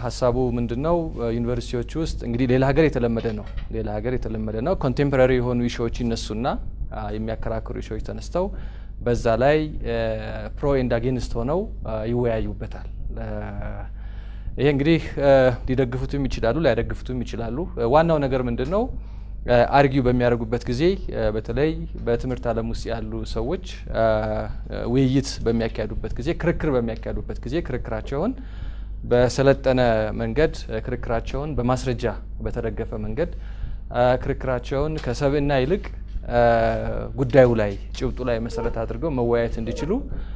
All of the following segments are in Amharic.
ሀሳቡ ምንድን ነው? ዩኒቨርሲቲዎች ውስጥ እንግዲህ ሌላ ሀገር የተለመደ ነው ሌላ ሀገር የተለመደ ነው። ኮንቴምፖራሪ የሆኑ ኢሹዎች ይነሱና የሚያከራክሩ ኢሹዎች ተነስተው በዛ ላይ ፕሮ ኤንድ አጌንስት ሆነው ይወያዩበታል። ይሄ እንግዲህ ሊደግፉትም ይችላሉ፣ ላይደግፉትም ይችላሉ። ዋናው ነገር ምንድን ነው? አርጊው በሚያደርጉበት ጊዜ በተለይ በትምህርት ዓለም ውስጥ ያሉ ሰዎች ውይይት በሚያካሄዱበት ጊዜ፣ ክርክር በሚያካሄዱበት ጊዜ ክርክራቸውን በሰለጠነ መንገድ ክርክራቸውን በማስረጃ በተደገፈ መንገድ ክርክራቸውን ከሰብዕና ይልቅ ጉዳዩ ላይ ጭብጡ ላይ መሰረት አድርገው መወያየት እንዲችሉ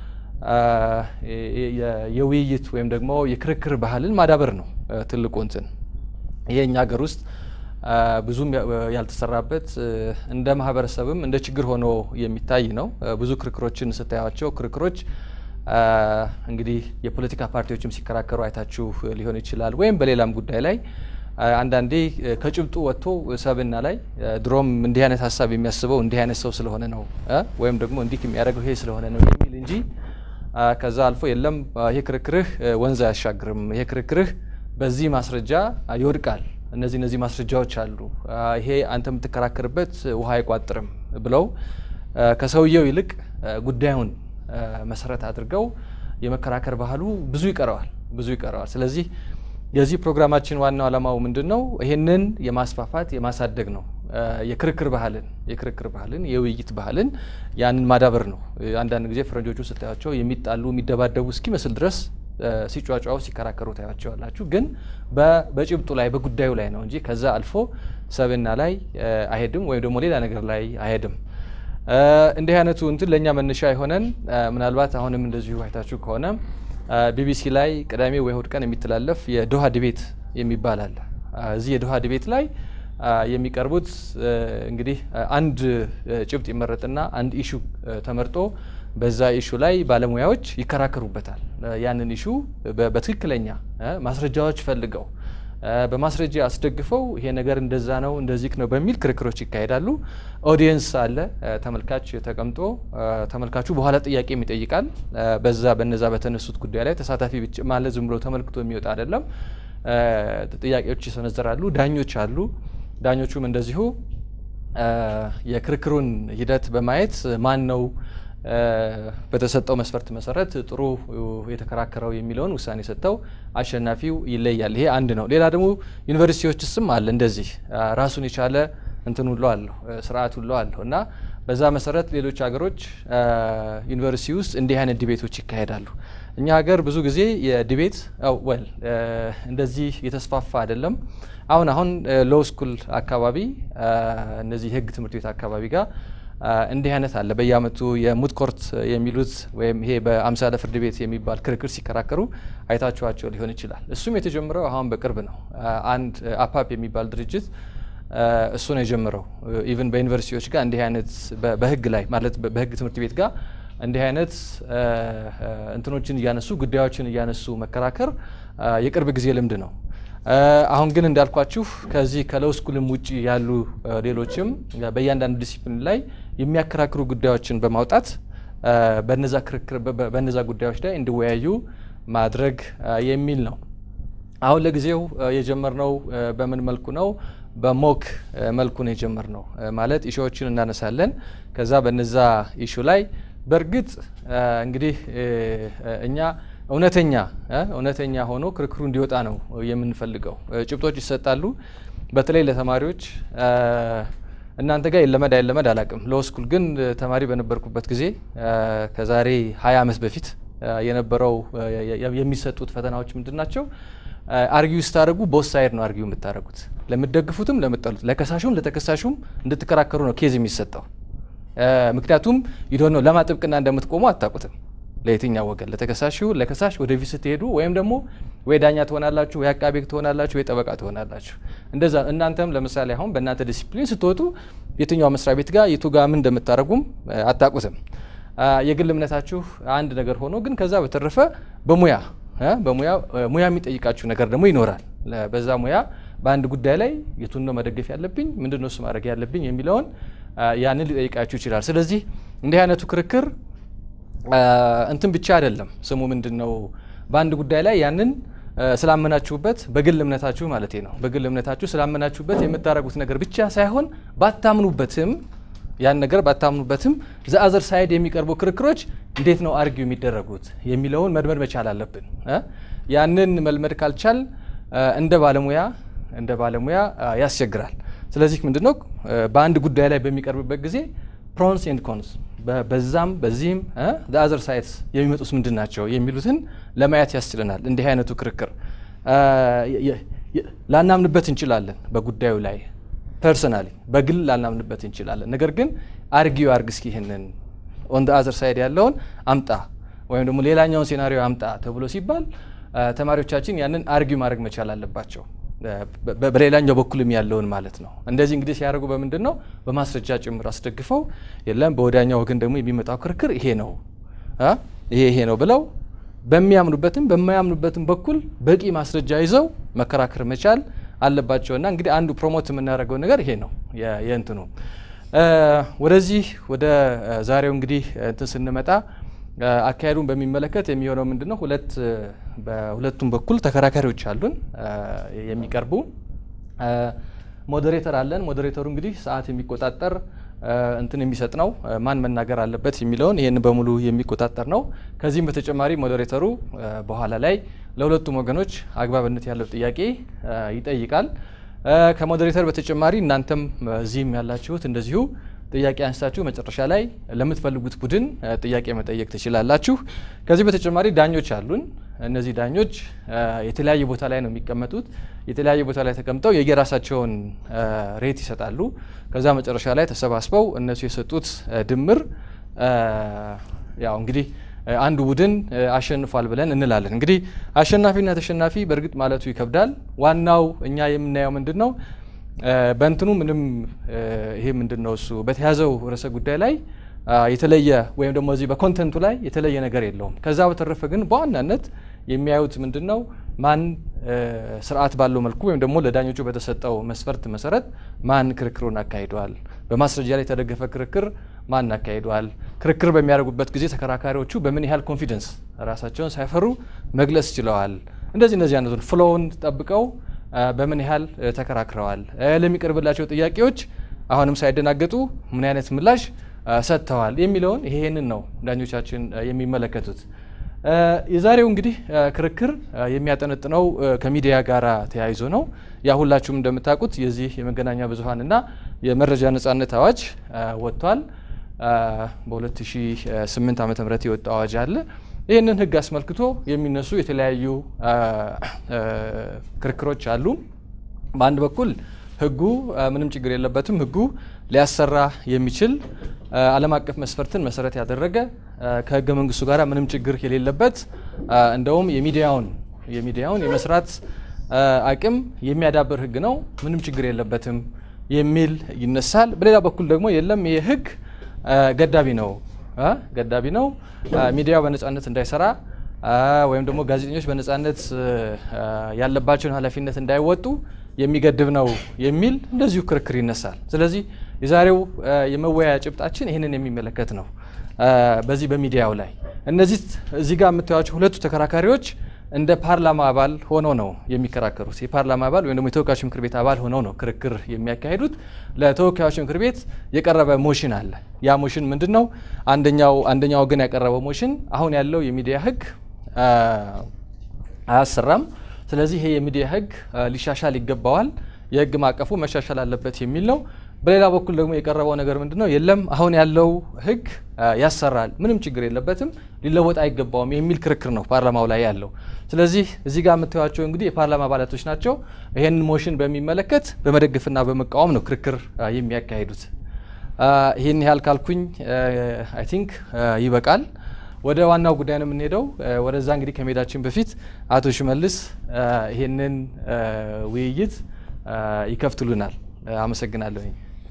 የውይይት ወይም ደግሞ የክርክር ባህልን ማዳበር ነው ትልቁ እንትን። ይሄ እኛ ሀገር ውስጥ ብዙም ያልተሰራበት እንደ ማህበረሰብም እንደ ችግር ሆኖ የሚታይ ነው። ብዙ ክርክሮችን ስታያቸው ክርክሮች እንግዲህ የፖለቲካ ፓርቲዎችም ሲከራከሩ አይታችሁ ሊሆን ይችላል። ወይም በሌላም ጉዳይ ላይ አንዳንዴ ከጭብጡ ወጥቶ ሰብዕና ላይ ድሮም እንዲህ አይነት ሀሳብ የሚያስበው እንዲህ አይነት ሰው ስለሆነ ነው ወይም ደግሞ እንዲህ የሚያደርገው ይሄ ስለሆነ ነው የሚል እንጂ ከዛ አልፎ የለም ይሄ ክርክርህ ወንዝ አያሻግርም፣ ይሄ ክርክርህ በዚህ ማስረጃ ይወድቃል፣ እነዚህ እነዚህ ማስረጃዎች አሉ፣ ይሄ አንተ የምትከራከርበት ውሃ አይቋጥርም ብለው ከሰውየው ይልቅ ጉዳዩን መሰረት አድርገው የመከራከር ባህሉ ብዙ ይቀረዋል ብዙ ይቀረዋል። ስለዚህ የዚህ ፕሮግራማችን ዋናው ዓላማው ምንድን ነው? ይህንን የማስፋፋት የማሳደግ ነው። የክርክር ባህልን የክርክር ባህልን የውይይት ባህልን ያንን ማዳበር ነው። አንዳንድ ጊዜ ፈረንጆቹ ስታያቸው የሚጣሉ የሚደባደቡ እስኪመስል ድረስ ሲጫጫው ሲከራከሩ ታያቸዋላችሁ። ግን በጭብጡ ላይ በጉዳዩ ላይ ነው እንጂ ከዛ አልፎ ሰብዕና ላይ አይሄድም ወይም ደግሞ ሌላ ነገር ላይ አይሄድም። እንዲህ አይነቱ እንትን ለእኛ መነሻ የሆነን ምናልባት አሁንም እንደዚሁ አይታችሁ ከሆነ ቢቢሲ ላይ ቅዳሜ ወይ እሁድ ቀን የሚተላለፍ የዶሃ ዲቤት የሚባል አለ። እዚህ የዶሃ ዲቤት ላይ የሚቀርቡት እንግዲህ አንድ ጭብጥ ይመረጥና አንድ ኢሹ ተመርጦ በዛ ኢሹ ላይ ባለሙያዎች ይከራከሩበታል። ያንን ኢሹ በትክክለኛ ማስረጃዎች ፈልገው በማስረጃ አስደግፈው ይሄ ነገር እንደዛ ነው እንደዚህ ነው በሚል ክርክሮች ይካሄዳሉ። ኦዲየንስ አለ፣ ተመልካች ተቀምጦ ተመልካቹ በኋላ ጥያቄም ይጠይቃል። በዛ በነዛ በተነሱት ጉዳይ ላይ ተሳታፊ ብቻ ማለት ዝም ብሎ ተመልክቶ የሚወጣ አይደለም። ጥያቄዎች ይሰነዘራሉ። ዳኞች አሉ። ዳኞቹም እንደዚሁ የክርክሩን ሂደት በማየት ማን ነው በተሰጠው መስፈርት መሰረት ጥሩ የተከራከረው የሚለውን ውሳኔ ሰጥተው አሸናፊው ይለያል። ይሄ አንድ ነው። ሌላ ደግሞ ዩኒቨርሲቲዎች ስም አለ እንደዚህ ራሱን የቻለ እንትን ሁሉ አለሁ ስርዓት ሁሉ አለሁ እና በዛ መሰረት ሌሎች ሀገሮች ዩኒቨርሲቲ ውስጥ እንዲህ አይነት ዲቤቶች ይካሄዳሉ። እኛ ሀገር ብዙ ጊዜ የዲቤት ወል እንደዚህ የተስፋፋ አይደለም። አሁን አሁን ሎው ስኩል አካባቢ እነዚህ የህግ ትምህርት ቤት አካባቢ ጋር እንዲህ አይነት አለ። በየአመቱ የሙት ኮርት የሚሉት ወይም ይሄ በአምሳለ ፍርድ ቤት የሚባል ክርክር ሲከራከሩ አይታችኋቸው ሊሆን ይችላል። እሱም የተጀመረው አሁን በቅርብ ነው። አንድ አፓፕ የሚባል ድርጅት እሱ ነው የጀመረው። ኢቭን በዩኒቨርሲቲዎች ጋር እንዲህ አይነት በህግ ላይ ማለት በህግ ትምህርት ቤት ጋር እንዲህ አይነት እንትኖችን እያነሱ ጉዳዮችን እያነሱ መከራከር የቅርብ ጊዜ ልምድ ነው። አሁን ግን እንዳልኳችሁ ከዚህ ከሎው ስኩልም ውጭ ያሉ ሌሎችም በእያንዳንዱ ዲሲፕሊን ላይ የሚያከራክሩ ጉዳዮችን በማውጣት በነዛ ክርክር በነዛ ጉዳዮች ላይ እንዲወያዩ ማድረግ የሚል ነው። አሁን ለጊዜው የጀመርነው በምን መልኩ ነው? በሞክ መልኩ ነው የጀመርነው። ማለት ኢሹዎችን እናነሳለን። ከዛ በነዛ ኢሹ ላይ በእርግጥ እንግዲህ እኛ እውነተኛ እውነተኛ ሆኖ ክርክሩ እንዲወጣ ነው የምንፈልገው። ጭብጦች ይሰጣሉ። በተለይ ለተማሪዎች እናንተ ጋር ይለመድ አይለመድ አላቅም። ሎው ስኩል ግን ተማሪ በነበርኩበት ጊዜ ከዛሬ ሀያ ዓመት በፊት የነበረው የሚሰጡት ፈተናዎች ምንድን ናቸው? አርጊው ስታደርጉ ቦት ሳይድ ነው አርጊው የምታደርጉት። ለምትደግፉትም ለምትጠሉት፣ ለከሳሹም ለተከሳሹም እንድትከራከሩ ነው ኬዝ የሚሰጠው። ምክንያቱም ይዶ ነው ለማ ጥብቅና እንደምትቆሙ አታውቁትም። ለየትኛው ወገን ለተከሳሹ ለከሳሽ ወደፊት ስትሄዱ ወይም ደግሞ ወይ ዳኛ ትሆናላችሁ፣ ወይ አቃቤ ትሆናላችሁ፣ ወይ ጠበቃ ትሆናላችሁ። እንደዛ እናንተም ለምሳሌ አሁን በእናንተ ዲሲፕሊን ስትወጡ የትኛው መስሪያ ቤት ጋር የቱ ጋር ምን እንደምታደርጉም አታውቁትም። የግል እምነታችሁ አንድ ነገር ሆኖ ግን ከዛ በተረፈ በሙያ በሙያ ሙያ የሚጠይቃችሁ ነገር ደግሞ ይኖራል። በዛ ሙያ በአንድ ጉዳይ ላይ የቱን ነው መደገፍ ያለብኝ፣ ምንድን ነው እሱ ማድረግ ያለብኝ የሚለውን ያንን ሊጠይቃችሁ ይችላል። ስለዚህ እንዲህ አይነቱ ክርክር እንትን ብቻ አይደለም። ስሙ ምንድን ነው? በአንድ ጉዳይ ላይ ያንን ስላመናችሁበት በግል እምነታችሁ ማለት ነው። በግል እምነታችሁ ስላመናችሁበት የምታደርጉት ነገር ብቻ ሳይሆን ባታምኑበትም ያን ነገር ባታምኑበትም ዘአዘር ሳይድ የሚቀርቡ ክርክሮች እንዴት ነው አርጊው የሚደረጉት የሚለውን መልመድ መቻል አለብን። ያንን መልመድ ካልቻል እንደ ባለሙያ እንደ ባለሙያ ያስቸግራል። ስለዚህ ምንድነው በአንድ ጉዳይ ላይ በሚቀርብበት ጊዜ ፕሮንስ ኤንድ ኮንስ በዛም በዚህም ዘአዘር ሳይድስ የሚመጡት ምንድን ናቸው የሚሉትን ለማየት ያስችለናል። እንዲህ አይነቱ ክርክር ላናምንበት እንችላለን በጉዳዩ ላይ ፐርሰናሊ በግል ላናምንበት እንችላለን። ነገር ግን አርጊው አርግ እስኪ ይህንን ኦን አዘር ሳይድ ያለውን አምጣ ወይም ደግሞ ሌላኛውን ሴናሪዮ አምጣ ተብሎ ሲባል ተማሪዎቻችን ያንን አርጊው ማድረግ መቻል አለባቸው። በሌላኛው በኩልም ያለውን ማለት ነው። እንደዚህ እንግዲህ ሲያደርጉ በምንድን ነው በማስረጃ ጭምር አስደግፈው የለም በወዲያኛው ወገን ደግሞ የሚመጣው ክርክር ይሄ ነው ይሄ ይሄ ነው ብለው በሚያምኑበትም በማያምኑበትም በኩል በቂ ማስረጃ ይዘው መከራከር መቻል አለባቸውና እንግዲህ አንዱ ፕሮሞት የምናደርገው ነገር ይሄ ነው የእንትኑ ወደዚህ ወደ ዛሬው እንግዲህ እንትን ስንመጣ አካሄዱን በሚመለከት የሚሆነው ምንድነው? ሁለት በሁለቱም በኩል ተከራካሪዎች አሉን የሚቀርቡ ሞዴሬተር አለን። ሞዴሬተሩ እንግዲህ ሰዓት የሚቆጣጠር እንትን የሚሰጥ ነው። ማን መናገር አለበት የሚለውን ይህን በሙሉ የሚቆጣጠር ነው። ከዚህም በተጨማሪ ሞዴሬተሩ በኋላ ላይ ለሁለቱም ወገኖች አግባብነት ያለው ጥያቄ ይጠይቃል። ከሞዴሬተር በተጨማሪ እናንተም እዚህም ያላችሁት እንደዚሁ ጥያቄ አንስታችሁ መጨረሻ ላይ ለምትፈልጉት ቡድን ጥያቄ መጠየቅ ትችላላችሁ። ከዚህ በተጨማሪ ዳኞች አሉን። እነዚህ ዳኞች የተለያየ ቦታ ላይ ነው የሚቀመጡት። የተለያየ ቦታ ላይ ተቀምጠው የየራሳቸውን ሬት ይሰጣሉ። ከዛ መጨረሻ ላይ ተሰባስበው እነሱ የሰጡት ድምር ያው እንግዲህ አንዱ ቡድን አሸንፏል ብለን እንላለን። እንግዲህ አሸናፊና ተሸናፊ በእርግጥ ማለቱ ይከብዳል። ዋናው እኛ የምናየው ምንድን ነው በእንትኑ ምንም ይሄ ምንድን ነው እሱ በተያዘው ርዕሰ ጉዳይ ላይ የተለየ ወይም ደግሞ እዚህ በኮንተንቱ ላይ የተለየ ነገር የለውም። ከዛ በተረፈ ግን በዋናነት የሚያዩት ምንድን ነው ማን ስርዓት ባለው መልኩ ወይም ደግሞ ለዳኞቹ በተሰጠው መስፈርት መሰረት ማን ክርክሩን አካሂደዋል፣ በማስረጃ ላይ የተደገፈ ክርክር ማን አካሂደዋል፣ ክርክር በሚያደርጉበት ጊዜ ተከራካሪዎቹ በምን ያህል ኮንፊደንስ ራሳቸውን ሳይፈሩ መግለጽ ችለዋል። እንደዚህ እንደዚህ አይነቱን ፍሎውን ጠብቀው በምን ያህል ተከራክረዋል፣ ለሚቀርብላቸው ጥያቄዎች አሁንም ሳይደናገጡ ምን አይነት ምላሽ ሰጥተዋል የሚለውን ይሄንን ነው ዳኞቻችን የሚመለከቱት። የዛሬው እንግዲህ ክርክር የሚያጠነጥነው ከሚዲያ ጋር ተያይዞ ነው። ያ ሁላችሁም እንደምታውቁት የዚህ የመገናኛ ብዙኃንና የመረጃ ነጻነት አዋጅ ወጥቷል። በ2008 ዓ ም የወጣው አዋጅ አለ። ይህንን ህግ አስመልክቶ የሚነሱ የተለያዩ ክርክሮች አሉ። በአንድ በኩል ህጉ ምንም ችግር የለበትም፣ ህጉ ሊያሰራ የሚችል ዓለም አቀፍ መስፈርትን መሰረት ያደረገ ከህገ መንግስቱ ጋር ምንም ችግር የሌለበት እንደውም የሚዲያውን የሚዲያውን የመስራት አቅም የሚያዳብር ህግ ነው፣ ምንም ችግር የለበትም የሚል ይነሳል። በሌላ በኩል ደግሞ የለም ይህ ህግ ገዳቢ ነው ገዳቢ ነው ሚዲያው በነጻነት እንዳይሰራ ወይም ደግሞ ጋዜጠኞች በነጻነት ያለባቸውን ኃላፊነት እንዳይወጡ የሚገድብ ነው የሚል እንደዚሁ ክርክር ይነሳል። ስለዚህ የዛሬው የመወያያ ጭብጣችን ይህንን የሚመለከት ነው። በዚህ በሚዲያው ላይ እነዚህ እዚህ ጋር የምታዩቸው ሁለቱ ተከራካሪዎች እንደ ፓርላማ አባል ሆነው ነው የሚከራከሩት። የፓርላማ አባል ወይም ደግሞ የተወካዮች ምክር ቤት አባል ሆነው ነው ክርክር የሚያካሂዱት። ለተወካዮች ምክር ቤት የቀረበ ሞሽን አለ። ያ ሞሽን ምንድን ነው? አንደኛው አንደኛው ወገን ያቀረበው ሞሽን አሁን ያለው የሚዲያ ህግ አያሰራም፣ ስለዚህ ይሄ የሚዲያ ህግ ሊሻሻል ይገባዋል፣ የህግ ማዕቀፉ መሻሻል አለበት የሚል ነው። በሌላ በኩል ደግሞ የቀረበው ነገር ምንድን ነው? የለም አሁን ያለው ህግ ያሰራል፣ ምንም ችግር የለበትም፣ ሊለወጥ አይገባውም የሚል ክርክር ነው ፓርላማው ላይ ያለው። ስለዚህ እዚህ ጋር የምታዩቸው እንግዲህ የፓርላማ አባላቶች ናቸው። ይህንን ሞሽን በሚመለከት በመደገፍና በመቃወም ነው ክርክር የሚያካሂዱት። ይህን ያህል ካልኩኝ አይ ቲንክ ይበቃል። ወደ ዋናው ጉዳይ ነው የምንሄደው። ወደዛ እንግዲህ ከመሄዳችን በፊት አቶ ሽመልስ ይህንን ውይይት ይከፍትሉናል። አመሰግናለሁ።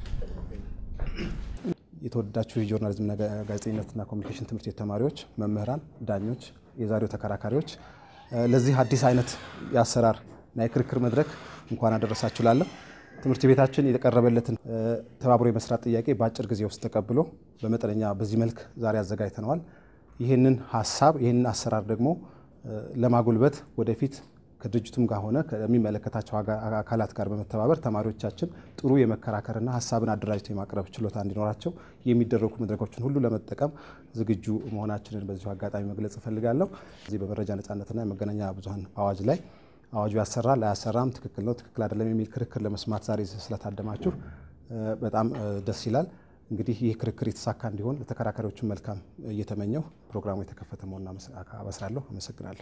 የተወደዳችሁ የጆርናሊዝምና ጋዜጠኝነትና ኮሚኒኬሽን ትምህርት ቤት ተማሪዎች፣ መምህራን፣ ዳኞች፣ የዛሬው ተከራካሪዎች ለዚህ አዲስ አይነት የአሰራር እና የክርክር መድረክ እንኳን አደረሳችሁ ላለሁ ትምህርት ቤታችን የቀረበለትን ተባብሮ የመስራት ጥያቄ በአጭር ጊዜ ውስጥ ተቀብሎ በመጠነኛ በዚህ መልክ ዛሬ አዘጋጅተነዋል። ይህንን ሀሳብ ይህንን አሰራር ደግሞ ለማጎልበት ወደፊት ከድርጅቱም ጋር ሆነ ከሚመለከታቸው አካላት ጋር በመተባበር ተማሪዎቻችን ጥሩ የመከራከርና ሀሳብን አደራጅተው የማቅረብ ችሎታ እንዲኖራቸው የሚደረጉ መድረኮችን ሁሉ ለመጠቀም ዝግጁ መሆናችንን በዚሁ አጋጣሚ መግለጽ እፈልጋለሁ። እዚህ በመረጃ ነጻነትና የመገናኛ ብዙኃን አዋጅ ላይ አዋጁ ያሰራል አያሰራም፣ ትክክል ነው ትክክል አይደለም የሚል ክርክር ለመስማት ዛሬ ስለታደማችሁ በጣም ደስ ይላል። እንግዲህ ይህ ክርክር የተሳካ እንዲሆን ለተከራካሪዎችን መልካም እየተመኘው ፕሮግራሙ የተከፈተ መሆኑን አበስራለሁ። አመሰግናለሁ።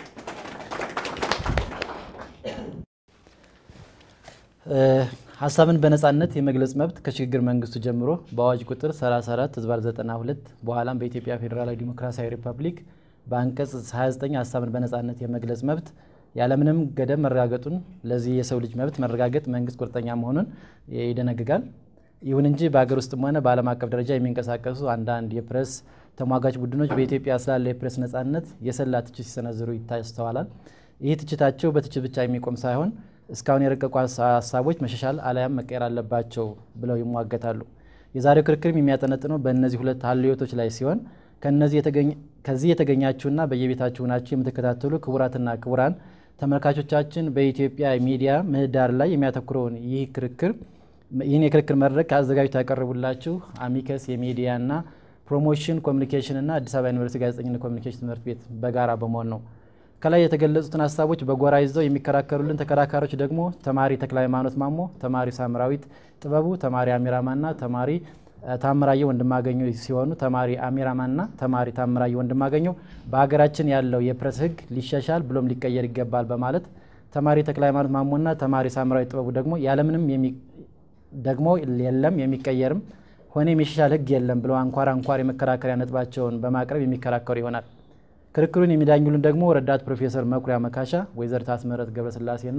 ሀሳብን በነጻነት የመግለጽ መብት ከሽግግር መንግስቱ ጀምሮ በአዋጅ ቁጥር 34 ህዝባር 92 በኋላም በኢትዮጵያ ፌዴራላዊ ዲሞክራሲያዊ ሪፐብሊክ በአንቀጽ 29 ሀሳብን በነጻነት የመግለጽ መብት ያለምንም ገደብ መረጋገጡን ለዚህ የሰው ልጅ መብት መረጋገጥ መንግስት ቁርጠኛ መሆኑን ይደነግጋል። ይሁን እንጂ በሀገር ውስጥም ሆነ በዓለም አቀፍ ደረጃ የሚንቀሳቀሱ አንዳንድ የፕሬስ ተሟጋች ቡድኖች በኢትዮጵያ ስላለ የፕሬስ ነጻነት የሰላ ትችት ሲሰነዝሩ ይስተዋላል። ይህ ትችታቸው በትችት ብቻ የሚቆም ሳይሆን እስካሁን የረቀቁ ሀሳቦች መሻሻል አሊያም መቀየር አለባቸው ብለው ይሟገታሉ። የዛሬው ክርክርም የሚያጠነጥነው በእነዚህ ሁለት ሀልዮቶች ላይ ሲሆን ከዚህ የተገኛችሁና በየቤታችሁ ናችሁ የምትከታተሉ ክቡራትና ክቡራን ተመልካቾቻችን በኢትዮጵያ ሚዲያ ምህዳር ላይ የሚያተኩረውን ይህ ክርክር ይህን የክርክር መድረክ አዘጋጅተው ያቀርቡላችሁ አሚከስ የሚዲያና ፕሮሞሽን ኮሚኒኬሽንና አዲስ አበባ ዩኒቨርሲቲ ጋዜጠኝነት ኮሚኒኬሽን ትምህርት ቤት በጋራ በመሆን ነው። ከላይ የተገለጹትን ሀሳቦች በጎራ ይዘው የሚከራከሩልን ተከራካሪዎች ደግሞ ተማሪ ተክለ ሃይማኖት ማሞ፣ ተማሪ ሳምራዊት ጥበቡ፣ ተማሪ አሚራማና ተማሪ ታምራየው ወንድማገኘው ሲሆኑ ተማሪ አሚራማና ተማሪ ታምራየው ወንድማገኘው በሀገራችን ያለው የፕሬስ ሕግ ሊሻሻል ብሎም ሊቀየር ይገባል በማለት ተማሪ ተክለ ሃይማኖት ማሞና ተማሪ ሳምራዊት ጥበቡ ደግሞ ያለምንም ደግሞ የለም የሚቀየርም ሆነ የሚሻሻል ሕግ የለም ብለው አንኳር አንኳር የመከራከሪያ ነጥባቸውን በማቅረብ የሚከራከሩ ይሆናል። ክርክሩን የሚዳኙልን ደግሞ ረዳት ፕሮፌሰር መኩሪያ መካሻ፣ ወይዘሪት አስመረት ገብረስላሴና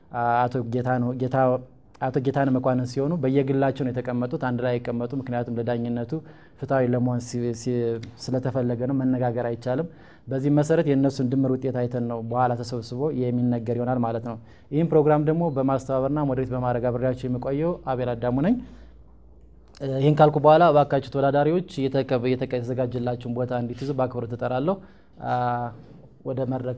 አቶ ጌታነ መኳንን ሲሆኑ በየግላቸው ነው የተቀመጡት። አንድ ላይ አይቀመጡ። ምክንያቱም ለዳኝነቱ ፍትሐዊ ለመሆን ስለተፈለገ ነው። መነጋገር አይቻልም። በዚህ መሰረት የእነሱን ድምር ውጤት አይተን ነው በኋላ ተሰብስቦ የሚነገር ይሆናል ማለት ነው። ይህም ፕሮግራም ደግሞ በማስተባበርና ሞዴሬት በማድረግ አብሬያቸው የሚቆየው አቤል አዳሙ ነኝ። ይህን ካልኩ በኋላ እባካችሁ ተወዳዳሪዎች የተዘጋጀላችሁን ቦታ እንዲትይዙ በአክብሮት እጠራለሁ። ወደ መድረክ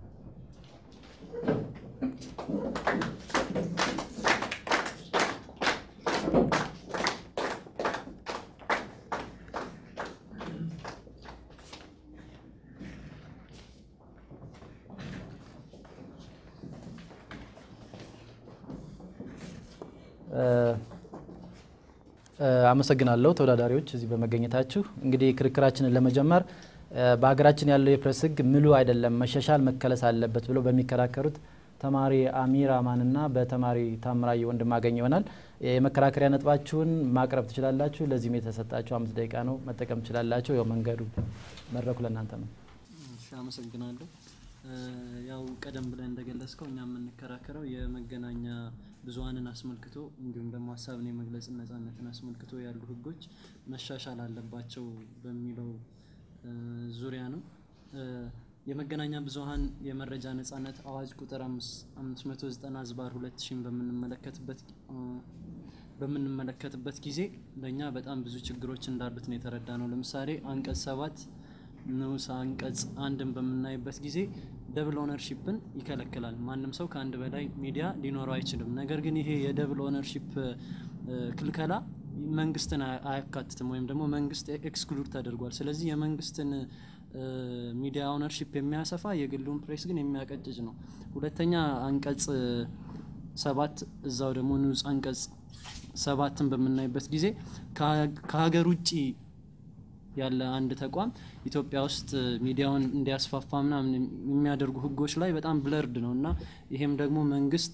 አመሰግናለሁ ተወዳዳሪዎች እዚህ በመገኘታችሁ። እንግዲህ ክርክራችንን ለመጀመር በሀገራችን ያለው የፕሬስ ሕግ ምሉ አይደለም፣ መሻሻል መከለስ አለበት ብለው በሚከራከሩት ተማሪ አሚር አማንና በተማሪ ታምራየ ወንድማገኝ ይሆናል። የመከራከሪያ ነጥባችሁን ማቅረብ ትችላላችሁ። ለዚህም የተሰጣችሁ አምስት ደቂቃ ነው፣ መጠቀም ትችላላችሁ። ያው መንገዱ መድረኩ ለእናንተ ነው። አመሰግናለሁ። ያው ቀደም ብለን እንደገለጽከው እኛ የምንከራከረው የመገናኛ ብዙኃንን አስመልክቶ እንዲሁም ደግሞ ሀሳብን የመግለጽ ነጻነትን አስመልክቶ ያሉ ህጎች መሻሻል አለባቸው በሚለው ዙሪያ ነው። የመገናኛ ብዙኃን የመረጃ ነጻነት አዋጅ ቁጥር 590 ዝባር 2000 በምንመለከትበት በምንመለከትበት ጊዜ ለእኛ በጣም ብዙ ችግሮች እንዳሉት ነው የተረዳ ነው። ለምሳሌ አንቀጽ ሰባት ንዑስ አንቀጽ አንድን በምናይበት ጊዜ ደብል ኦነርሺፕን ይከለክላል። ማንም ሰው ከአንድ በላይ ሚዲያ ሊኖረው አይችልም። ነገር ግን ይሄ የደብል ኦነርሺፕ ክልከላ መንግስትን አያካትትም ወይም ደግሞ መንግስት ኤክስክሉድ ተደርጓል። ስለዚህ የመንግስትን ሚዲያ ኦነርሺፕ የሚያሰፋ የግሉን ፕሬስ ግን የሚያቀጭጭ ነው። ሁለተኛ አንቀጽ ሰባት እዛው ደግሞ ንዑስ አንቀጽ ሰባትን በምናይበት ጊዜ ከሀገር ውጭ ያለ አንድ ተቋም ኢትዮጵያ ውስጥ ሚዲያውን እንዲያስፋፋ ምናምን የሚያደርጉ ህጎች ላይ በጣም ብለርድ ነው እና ይሄም ደግሞ መንግስት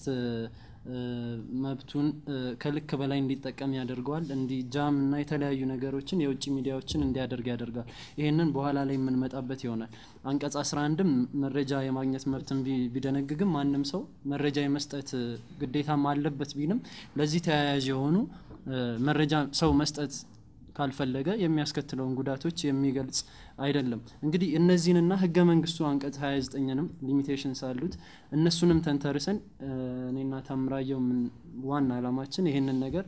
መብቱን ከልክ በላይ እንዲጠቀም ያደርገዋል። እንዲ ጃም እና የተለያዩ ነገሮችን የውጭ ሚዲያዎችን እንዲያደርግ ያደርጋል። ይህንን በኋላ ላይ የምንመጣበት ይሆናል። አንቀጽ 11ም መረጃ የማግኘት መብትን ቢደነግግም ማንም ሰው መረጃ የመስጠት ግዴታም አለበት ቢልም ለዚህ ተያያዥ የሆኑ መረጃ ሰው መስጠት ካልፈለገ የሚያስከትለውን ጉዳቶች የሚገልጽ አይደለም። እንግዲህ እነዚህንና ህገ መንግስቱ አንቀጽ 29ንም ሊሚቴሽንስ አሉት እነሱንም ተንተርሰን እኔና ታምራየው ዋና አላማችን ይህንን ነገር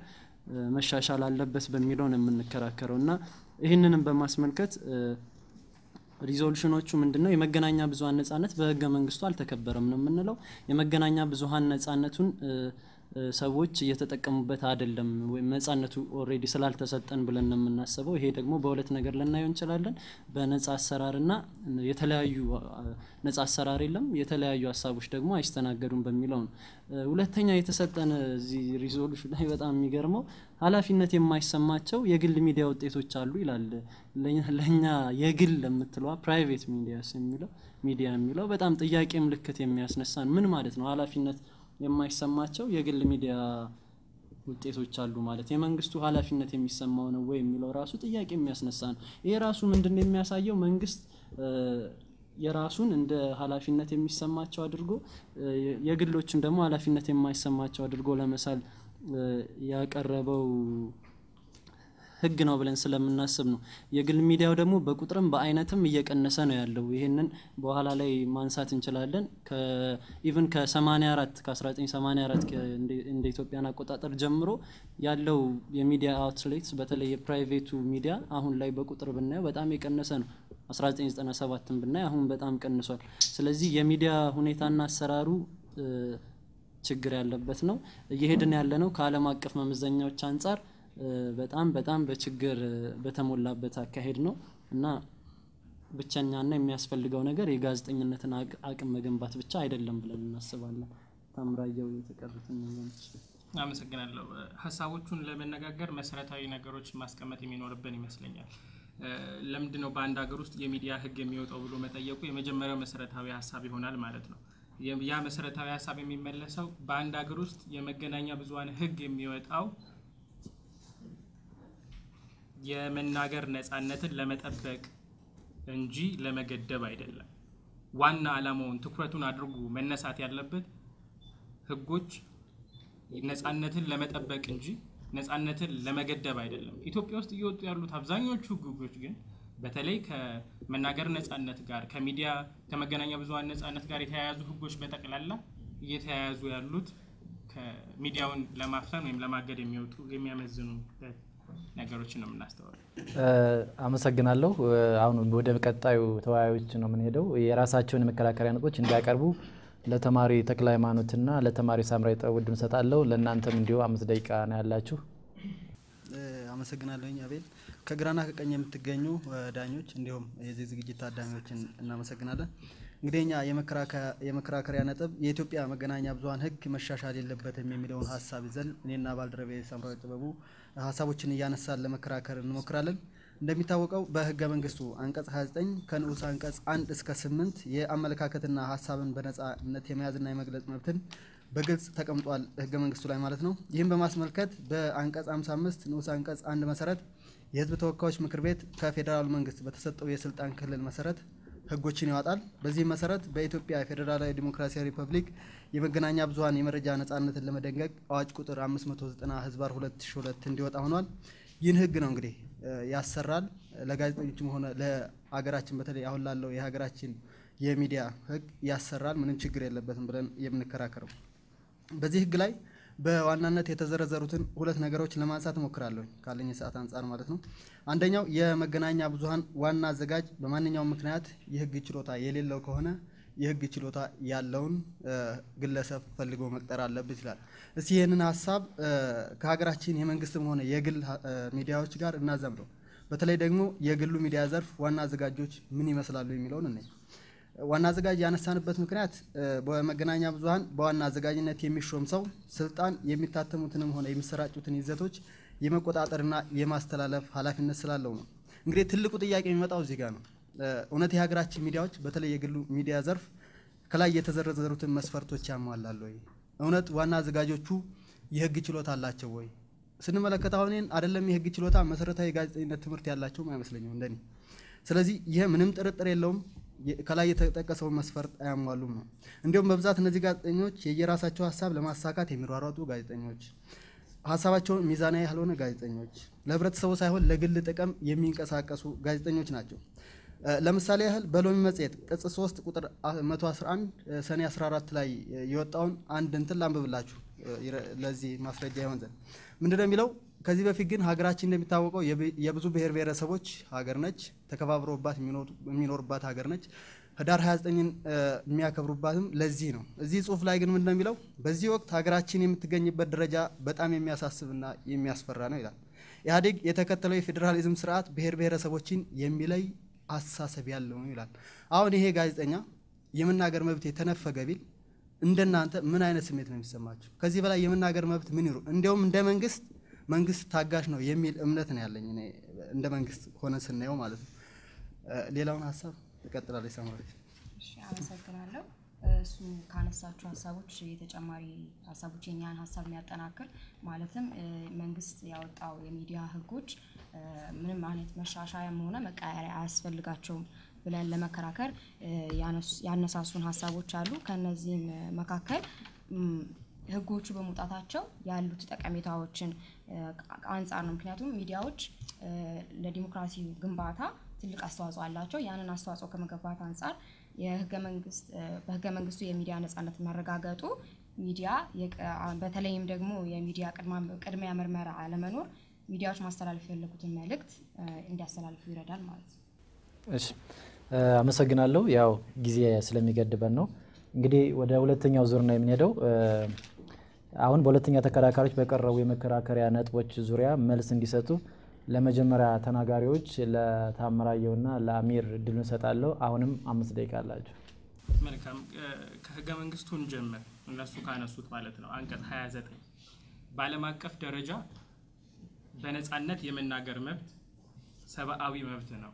መሻሻል አለበት በሚለው ነው የምንከራከረው እና ይህንንም በማስመልከት ሪዞሉሽኖቹ ምንድን ነው? የመገናኛ ብዙሀን ነጻነት በህገ መንግስቱ አልተከበረም ነው የምንለው። የመገናኛ ብዙሀን ነጻነቱን ሰዎች እየተጠቀሙበት አይደለም ወይም ነጻነቱ ኦልሬዲ ስላልተሰጠን ብለን ነው የምናስበው። ይሄ ደግሞ በሁለት ነገር ልናየው እንችላለን። በነጻ አሰራርና የተለያዩ ነጻ አሰራር የለም፣ የተለያዩ ሀሳቦች ደግሞ አይስተናገዱም በሚለው ነው። ሁለተኛ የተሰጠን እዚህ ሪዞሉሽን ላይ በጣም የሚገርመው ኃላፊነት የማይሰማቸው የግል ሚዲያ ውጤቶች አሉ ይላል። ለእኛ የግል የምትለዋ ፕራይቬት ሚዲያስ የሚለው ሚዲያ የሚለው በጣም ጥያቄ ምልክት የሚያስነሳን ምን ማለት ነው? ኃላፊነት የማይሰማቸው የግል ሚዲያ ውጤቶች አሉ ማለት የመንግስቱ ኃላፊነት የሚሰማው ነው ወይ የሚለው ራሱ ጥያቄ የሚያስነሳ ነው። ይሄ ራሱ ምንድን ነው የሚያሳየው? መንግስት የራሱን እንደ ኃላፊነት የሚሰማቸው አድርጎ የግሎችን ደግሞ ኃላፊነት የማይሰማቸው አድርጎ ለመሳል ያቀረበው ህግ ነው ብለን ስለምናስብ ነው። የግል ሚዲያው ደግሞ በቁጥርም በአይነትም እየቀነሰ ነው ያለው። ይህንን በኋላ ላይ ማንሳት እንችላለን። ኢቭን ከ84 ከ1984 እንደ ኢትዮጵያን አቆጣጠር ጀምሮ ያለው የሚዲያ አውትሌትስ በተለይ የፕራይቬቱ ሚዲያ አሁን ላይ በቁጥር ብናየው በጣም የቀነሰ ነው። 1997ን ብናይ አሁን በጣም ቀንሷል። ስለዚህ የሚዲያ ሁኔታና አሰራሩ ችግር ያለበት ነው። እየሄድን ያለ ነው ከዓለም አቀፍ መመዘኛዎች አንጻር በጣም በጣም በችግር በተሞላበት አካሄድ ነው እና ብቸኛና የሚያስፈልገው ነገር የጋዜጠኝነትን አቅም መገንባት ብቻ አይደለም ብለን እናስባለን። ታምራየው የተቀሩትን ነገሮች አመሰግናለሁ። ሀሳቦቹን ለመነጋገር መሰረታዊ ነገሮች ማስቀመጥ የሚኖርብን ይመስለኛል። ለምንድን ነው በአንድ ሀገር ውስጥ የሚዲያ ህግ የሚወጣው ብሎ መጠየቁ የመጀመሪያው መሰረታዊ ሀሳብ ይሆናል ማለት ነው። ያ መሰረታዊ ሀሳብ የሚመለሰው በአንድ ሀገር ውስጥ የመገናኛ ብዙኃን ህግ የሚወጣው የመናገር ነጻነትን ለመጠበቅ እንጂ ለመገደብ አይደለም። ዋና ዓላማውን ትኩረቱን አድርጎ መነሳት ያለበት ህጎች ነጻነትን ለመጠበቅ እንጂ ነጻነትን ለመገደብ አይደለም። ኢትዮጵያ ውስጥ እየወጡ ያሉት አብዛኞቹ ህጎች ግን በተለይ ከመናገር ነጻነት ጋር ከሚዲያ ከመገናኛ ብዙኃን ነጻነት ጋር የተያያዙ ህጎች በጠቅላላ እየተያያዙ ያሉት ከሚዲያውን ለማፍሰን ወይም ለማገድ የሚወጡ የሚያመዝኑ ነገሮችን ነው የምናስተዋለው። አመሰግናለሁ። አሁን ወደ ቀጣዩ ተወያዮች ነው የምንሄደው። የራሳቸውን የመከራከሪያ ነጥቦች እንዲያቀርቡ ለተማሪ ተክለ ሃይማኖትና ለተማሪ ሳምራዊ ጠቡ ዕድል እሰጣለሁ። ለእናንተም እንዲሁ አምስት ደቂቃ ነው ያላችሁ። አመሰግናለሁኝ አቤል። ከግራና ከቀኝ የምትገኙ ዳኞች እንዲሁም የዚህ ዝግጅት ታዳሚዎችን እናመሰግናለን። እንግዲህ እኛ የመከራከሪያ ነጥብ የኢትዮጵያ መገናኛ ብዙኃን ህግ መሻሻል የለበትም የሚለውን ሀሳብ ይዘን እኔና ባልደረቤ ሳምራዊ ጥበቡ ሀሳቦችን እያነሳን ለመከራከር እንሞክራለን። እንደሚታወቀው በህገ መንግስቱ አንቀጽ 29 ከንዑስ አንቀጽ 1 እስከ 8 የአመለካከትና ሀሳብን በነጻነት የመያዝና የመግለጽ መብትን በግልጽ ተቀምጧል ህገ መንግስቱ ላይ ማለት ነው። ይህም በማስመልከት በአንቀጽ 55 ንዑስ አንቀጽ አንድ መሰረት የህዝብ ተወካዮች ምክር ቤት ከፌዴራሉ መንግስት በተሰጠው የስልጣን ክልል መሰረት ህጎችን ያወጣል። በዚህም መሰረት በኢትዮጵያ ፌዴራላዊ ዲሞክራሲያዊ ሪፐብሊክ የመገናኛ ብዙኃን የመረጃ ነጻነትን ለመደንገግ አዋጅ ቁጥር 590 ህዝባር 2002 እንዲወጣ ሆኗል። ይህን ህግ ነው እንግዲህ ያሰራል። ለጋዜጠኞችም ሆነ ለሀገራችን በተለይ አሁን ላለው የሀገራችን የሚዲያ ህግ ያሰራል። ምንም ችግር የለበትም ብለን የምንከራከረው በዚህ ህግ ላይ በዋናነት የተዘረዘሩትን ሁለት ነገሮች ለማንሳት እሞክራለሁ ካለኝ ሰዓት አንጻር ማለት ነው። አንደኛው የመገናኛ ብዙኃን ዋና አዘጋጅ በማንኛውም ምክንያት የህግ ችሎታ የሌለው ከሆነ የህግ ችሎታ ያለውን ግለሰብ ፈልጎ መቅጠር አለበት ይላል። እስቲ ይህንን ሀሳብ ከሀገራችን የመንግስትም ሆነ የግል ሚዲያዎች ጋር እናዘምረው። በተለይ ደግሞ የግሉ ሚዲያ ዘርፍ ዋና አዘጋጆች ምን ይመስላሉ የሚለውን እነ ዋና አዘጋጅ ያነሳንበት ምክንያት በመገናኛ ብዙኃን በዋና አዘጋጅነት የሚሾም ሰው ስልጣን የሚታተሙትንም ሆነ የሚሰራጩትን ይዘቶች የመቆጣጠርና የማስተላለፍ ኃላፊነት ስላለው ነው። እንግዲህ ትልቁ ጥያቄ የሚመጣው እዚህ ጋር ነው። እውነት የሀገራችን ሚዲያዎች በተለይ የግሉ ሚዲያ ዘርፍ ከላይ የተዘረዘሩትን መስፈርቶች ያሟላሉ ወይ? እውነት ዋና አዘጋጆቹ የህግ ችሎታ አላቸው ወይ? ስንመለከት አሁን አይደለም የህግ ችሎታ መሰረታዊ የጋዜጠኝነት ትምህርት ያላቸውም አይመስለኝም እንደኔ። ስለዚህ ይህ ምንም ጥርጥር የለውም ከላይ የተጠቀሰውን መስፈርት አያሟሉም ነው። እንዲሁም በብዛት እነዚህ ጋዜጠኞች የየራሳቸው ሀሳብ ለማሳካት የሚሯሯጡ ጋዜጠኞች፣ ሀሳባቸውን ሚዛናዊ ያልሆነ ጋዜጠኞች፣ ለህብረተሰቡ ሳይሆን ለግል ጥቅም የሚንቀሳቀሱ ጋዜጠኞች ናቸው። ለምሳሌ ያህል በሎሚ መጽሔት ቅጽ 3 ቁጥር 111 ሰኔ 14 ላይ የወጣውን አንድ እንትን ላንብብላችሁ ለዚህ ማስረጃ ይሆን ዘንድ ምንድነው የሚለው? ከዚህ በፊት ግን ሀገራችን እንደሚታወቀው የብ- የብዙ ብሔር ብሔረሰቦች ሀገር ነች። ተከባብሮባት የሚኖሩ- የሚኖሩባት ሀገር ነች። ህዳር 29ን እ፣ የሚያከብሩባትም ለዚህ ነው። እዚህ ጽሁፍ ላይ ግን ምንድን ነው የሚለው? በዚህ ወቅት ሀገራችን የምትገኝበት ደረጃ በጣም የሚያሳስብና የሚያስፈራ ነው ይላል። ኢህአዴግ የተከተለው የፌዴራሊዝም ስርዓት ብሔር ብሔረሰቦችን የሚለይ አስተሳሰብ ያለው ነው ይላል። አሁን ይሄ ጋዜጠኛ የመናገር መብት የተነፈገ ቢል እንደናንተ ምን አይነት ስሜት ነው የሚሰማቸው? ከዚህ በላይ የመናገር መብት ምን ይሩ? እንዲያውም እንደ መንግስት መንግስት ታጋሽ ነው የሚል እምነት ነው ያለኝ እኔ እንደ መንግስት ሆነ ስናየው ማለት ነው። እ፣ ሌላውን ሀሳብ ትቀጥላለች ሳምራዊት። እሺ አመሰግናለሁ። እሱ ካነሳቸው ሀሳቦች የተጨማሪ ሀሳቦች የኛን ሀሳብ የሚያጠናክር ማለትም እ፣ መንግስት ያወጣው የሚዲያ ህጎች እ፣ ምንም አይነት መሻሻያም ሆነ መቀየሪያ አያስፈልጋቸውም ብለን ለመከራከር እ፣ ያነሱ- ያነሳሱን ሀሳቦች አሉ። ከነዚህም እ፣ መካከል ም፣ ህጎቹ በመውጣታቸው ያሉት ጠቀሜታዎችን እ፣ አንጻር ነው። ምክንያቱም ሚዲያዎች እ፣ ለዲሞክራሲ ግንባታ ትልቅ አስተዋጽኦ አላቸው። ያንን አስተዋጽኦ ከመገንባት አንጻር የህገ መንግስት እ፣ በህገ መንግስቱ የሚዲያ ነጻነት መረጋገጡ ሚዲያ የቀ- በተለይም ደግሞ የሚዲያ ቅድማ- ቅድሚያ ምርመራ አለመኖር ሚዲያዎች ማስተላለፍ የፈለጉትን መልእክት እ፣ እንዲያስተላልፉ ይረዳል ማለት ነው። እሺ እ፣ አመሰግናለሁ። ያው ጊዜ ስለሚገድበን ነው እንግዲህ ወደ ሁለተኛው ዙር ነው የምንሄደው። እ፣ አሁን በሁለተኛ ተከራካሪዎች በቀረቡ የመከራከሪያ ነጥቦች ዙሪያ መልስ እንዲሰጡ ለመጀመሪያ ተናጋሪዎች ለታምራየውና ለአሚር እድሉን እሰጣለሁ። አሁንም አምስት ደቂቃ አላቸው። መልካም እ፣ ከህገ መንግስቱ እንጀምር። እነሱ ካነሱት ማለት ነው። አንቀጽ 29 በዓለም አቀፍ ደረጃ በነጻነት የመናገር መብት ሰብአዊ መብት ነው።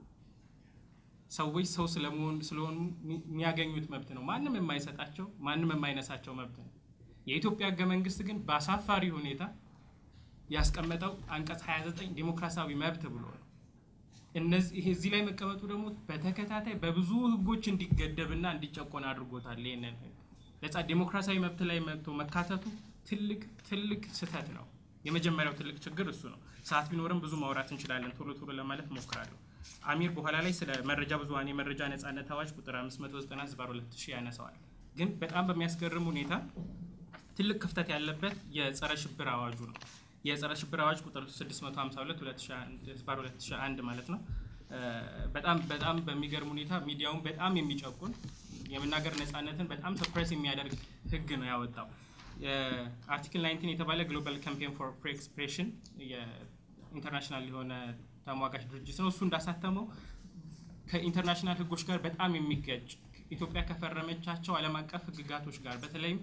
ሰዎች ሰው ስለመሆን ስለሆኑ የሚ- የሚያገኙት መብት ነው። ማንም የማይሰጣቸው ማንም የማይነሳቸው መብት ነው። የኢትዮጵያ ህገ መንግስት ግን በአሳፋሪ ሁኔታ ያስቀመጠው አንቀጽ 29 ዲሞክራሲያዊ መብት ብሎ ነው። እነዚህ ይሄ እዚህ ላይ መቀመጡ ደግሞ በተከታታይ በብዙ ህጎች እንዲገደብና እንዲጨቆን አድርጎታል። ይህንን ህግ ነጻ ዲሞክራሲያዊ መብት ላይ መጥቶ መካተቱ ትልቅ ትልቅ ስህተት ነው። የመጀመሪያው ትልቅ ችግር እሱ ነው። ሰዓት ቢኖርም ብዙ ማውራት እንችላለን። ቶሎ ቶሎ ለማለት ሞክራለሁ። አሚር በኋላ ላይ ስለ መረጃ ብዙኃን የመረጃ ነጻነት አዋጅ ቁጥር 590 ዝባር 2000 ያነሳዋል። ግን በጣም በሚያስገርም ሁኔታ ትልቅ ክፍተት ያለበት የጸረ ሽብር አዋጁ ነው። የጸረ ሽብር አዋጅ ቁጥር 652 2001 ዝባር 2001 ማለት ነው። እ፣ በጣም በጣም በሚገርም ሁኔታ ሚዲያውን በጣም የሚጨቁን የመናገር ነጻነትን በጣም ሰፕሬስ የሚያደርግ ህግ ነው ያወጣው። የአርቲክል 19 የተባለ ግሎባል ካምፔን ፎር ፍሪ ኤክስፕሬሽን የኢንተርናሽናል የሆነ ተሟጋች ድርጅት ነው። እሱ እንዳሳተመው ከኢንተርናሽናል ህጎች ጋር በጣም የሚጋጭ ኢትዮጵያ ከፈረመቻቸው ዓለም አቀፍ ህግጋቶች ጋር በተለይም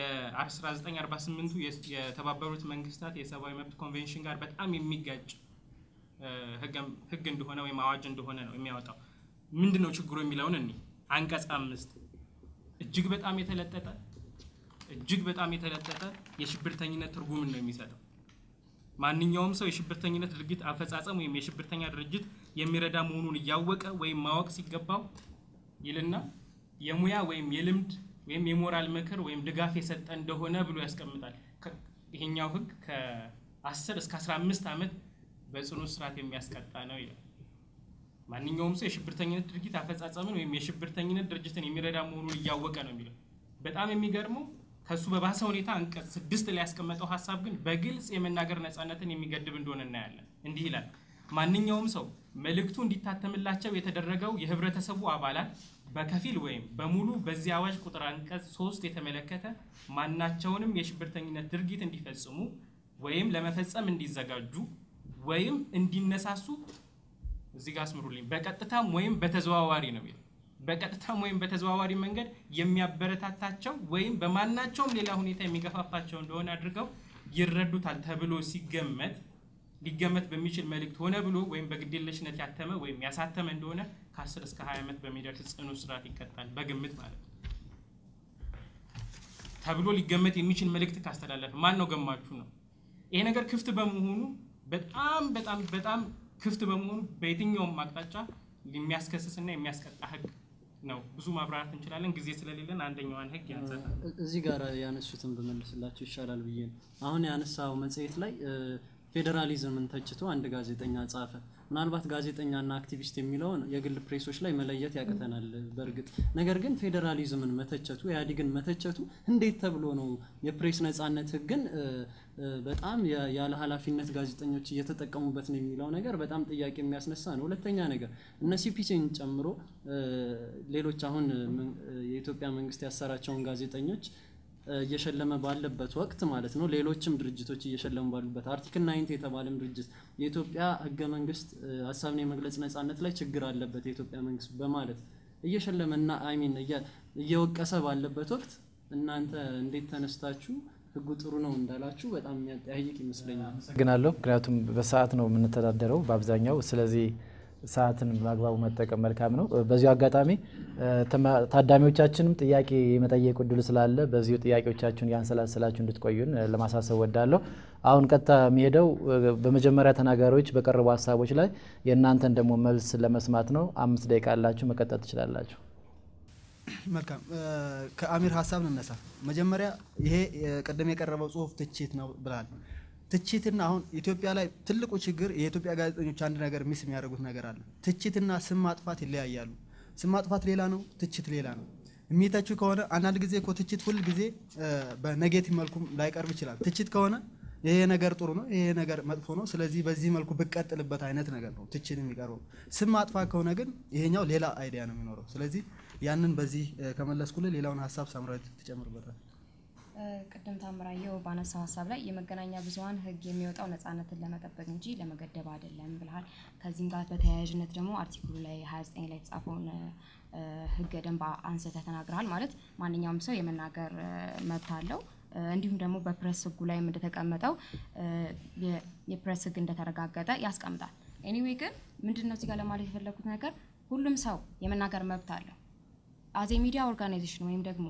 የ1948ቱ የተባበሩት መንግስታት የሰብአዊ መብት ኮንቬንሽን ጋር በጣም የሚጋጭ እ፣ ህገ- ህግ እንደሆነ ወይም አዋጅ እንደሆነ ነው የሚያወጣው። ምንድን ነው ችግሩ የሚለውን እኒ አንቀጽ አምስት እጅግ በጣም የተለጠጠ እጅግ በጣም የተለጠጠ የሽብርተኝነት ትርጉምን ነው የሚሰጠው። ማንኛውም ሰው የሽብርተኝነት ድርጊት አፈጻጸም ወይም የሽብርተኛ ድርጅት የሚረዳ መሆኑን እያወቀ ወይም ማወቅ ሲገባው ይልና የሙያ ወይም የልምድ ወይም የሞራል ምክር ወይም ድጋፍ የሰጠ እንደሆነ ብሎ ያስቀምጣል። ከ- ይሄኛው ህግ ከ10 እስከ 15 ዓመት በጽኑ እስራት የሚያስቀጣ ነው ይላል። ማንኛውም ሰው የሽብርተኝነት ድርጊት አፈጻጸምን ወይም የሽብርተኝነት ድርጅትን የሚረዳ መሆኑን እያወቀ ነው የሚለው። በጣም የሚገርመው ከሱ በባሰ ሁኔታ አንቀጽ ስድስት ላይ ያስቀመጠው ሀሳብ ግን በግልጽ የመናገር ነጻነትን የሚገድብ እንደሆነ እናያለን። እንዲህ ይላል። ማንኛውም ሰው መልእክቱ እንዲታተምላቸው የተደረገው የህብረተሰቡ አባላት በከፊል ወይም በሙሉ በዚህ አዋጅ ቁጥር አንቀጽ ሶስት የተመለከተ ማናቸውንም የሽብርተኝነት ድርጊት እንዲፈጽሙ ወይም ለመፈጸም እንዲዘጋጁ ወይም እንዲነሳሱ እዚህ ጋር አስምሩልኝ። በቀጥታም ወይም በተዘዋዋሪ ነው የሚለው። በቀጥታም ወይም በተዘዋዋሪ መንገድ የሚያበረታታቸው ወይም በማናቸውም ሌላ ሁኔታ የሚገፋፋቸው እንደሆነ አድርገው ይረዱታል ተብሎ ሲገመት ሊገመት በሚችል መልእክት ሆነ ብሎ ወይም በግዴለሽነት ያተመ ወይም ያሳተመ እንደሆነ ከ10 እስከ 20 ዓመት በሚደርስ ጽኑ እስራት ይቀጣል። በግምት ማለት ነው። ተብሎ ሊገመት የሚችል መልእክት ካስተላለፈ ማን ነው ገማችሁ ነው። ይሄ ነገር ክፍት በመሆኑ በጣም በጣም በጣም ክፍት በመሆኑ በየትኛውም አቅጣጫ የሚያስከስስና የሚያስቀጣ ህግ ነው። ብዙ ማብራራት እንችላለን። ጊዜ ስለሌለን አንደኛዋን ህግ ያንሰታል። እዚህ ጋር ያነሱትን ብመልስላቸው ይሻላል ብዬ ነው። አሁን ያነሳው መጽሔት ላይ ፌዴራሊዝምን ተችቶ አንድ ጋዜጠኛ ጻፈ። ምናልባት ጋዜጠኛና አክቲቪስት የሚለውን የግል ፕሬሶች ላይ መለየት ያቅተናል በእርግጥ ነገር ግን ፌዴራሊዝምን መተቸቱ ኢህአዴግን መተቸቱ እንዴት ተብሎ ነው የፕሬስ ነጻነት ህግን እ፣ እ፣ በጣም ያ- ያለ ኃላፊነት ጋዜጠኞች እየተጠቀሙበት ነው የሚለው ነገር በጣም ጥያቄ የሚያስነሳ ነው። ሁለተኛ ነገር እነ ሲፒሲን ጨምሮ እ፣ ሌሎች አሁን እ፣ ምን- እ፣ የኢትዮጵያ መንግስት ያሰራቸውን ጋዜጠኞች እ፣ እየሸለመ ባለበት ወቅት ማለት ነው። ሌሎችም ድርጅቶች እየሸለሙ ባሉበት አርቲክል ናይንቲ የተባለም ድርጅት የኢትዮጵያ ህገ መንግስት እ፣ ሀሳብን የመግለጽ ነጻነት ላይ ችግር አለበት የኢትዮጵያ መንግስት በማለት እየሸለመና አይሚን እየወቀሰ ባለበት ወቅት እናንተ እንዴት ተነስታችሁ ህጉ ጥሩ ነው እንዳላችሁ በጣም የሚያጠያይቅ ይመስለኛል። አመሰግናለሁ። ምክንያቱም በሰዓት ነው የምንተዳደረው በአብዛኛው። ስለዚህ ሰዓትን በአግባቡ መጠቀም መልካም ነው። በዚሁ አጋጣሚ እ፣ ተማ- ታዳሚዎቻችንም ጥያቄ የመጠየቅ እድሉ ስላለ በዚሁ ጥያቄዎቻችሁን ያንሰላስላችሁ እንድትቆዩን እ፣ ለማሳሰብ ወዳለሁ። አሁን ቀጥታ የሚሄደው እ፣ በመጀመሪያ ተናጋሪዎች በቀረቡ ሀሳቦች ላይ የእናንተን ደግሞ መልስ ለመስማት ነው። አምስት ደቂቃ አላችሁ፣ መቀጠል ትችላላችሁ። መልካም እ፣ ከአሚር ሀሳብ እንነሳ። መጀመሪያ ይሄ እ፣ ቅድም የቀረበው ጽሁፍ ትችት ነው ብላል። ትችትና አሁን ኢትዮጵያ ላይ ትልቁ ችግር የኢትዮጵያ ጋዜጠኞች አንድ ነገር ሚስ የሚያደርጉት ነገር አለ። ትችትና ስም ማጥፋት ይለያያሉ። ስም ማጥፋት ሌላ ነው፣ ትችት ሌላ ነው። የሚተቹ ከሆነ አንዳንድ ጊዜ እኮ ትችት ሁል ጊዜ እ፣ በኔጌቲቭ መልኩም ላይቀርብ ይችላል። ትችት ከሆነ ይሄ ነገር ጥሩ ነው፣ ይሄ ነገር መጥፎ ነው፣ ስለዚህ በዚህ መልኩ ብቀጥልበት አይነት ነገር ነው ትችት የሚቀርበው። ስም ማጥፋት ከሆነ ግን ይሄኛው ሌላ አይዲያ ነው የሚኖረው። ስለዚህ ያንን በዚህ እ፣ ከመለስኩልህ ሌላውን ሀሳብ ሳምራዊት ትጨምርበታል። እ፣ ቅድም ታምራየው ባነሳው ሀሳብ ላይ የመገናኛ ብዙኃን ሕግ የሚወጣው ነጻነትን ለመጠበቅ እንጂ ለመገደብ አይደለም ብልሃል። ከዚህም ጋር በተያያዥነት ደግሞ አርቲክሉ ላይ 29 ላይ የተጻፈውን እ፣ ሕገ ደንብ አንስተህ ተናግረሃል። ማለት ማንኛውም ሰው የመናገር እ፣ መብት አለው። እ፣ እንዲሁም ደግሞ በፕሬስ ሕጉ ላይም እንደተቀመጠው እ፣ የ- የፕሬስ ሕግ እንደተረጋገጠ ያስቀምጣል። ኤኒዌይ ግን ምንድን ነው እዚህ ጋር ለማለት የፈለጉት ነገር ሁሉም ሰው የመናገር መብት አለው። አዜ ሚዲያ ኦርጋናይዜሽን ወይም ደግሞ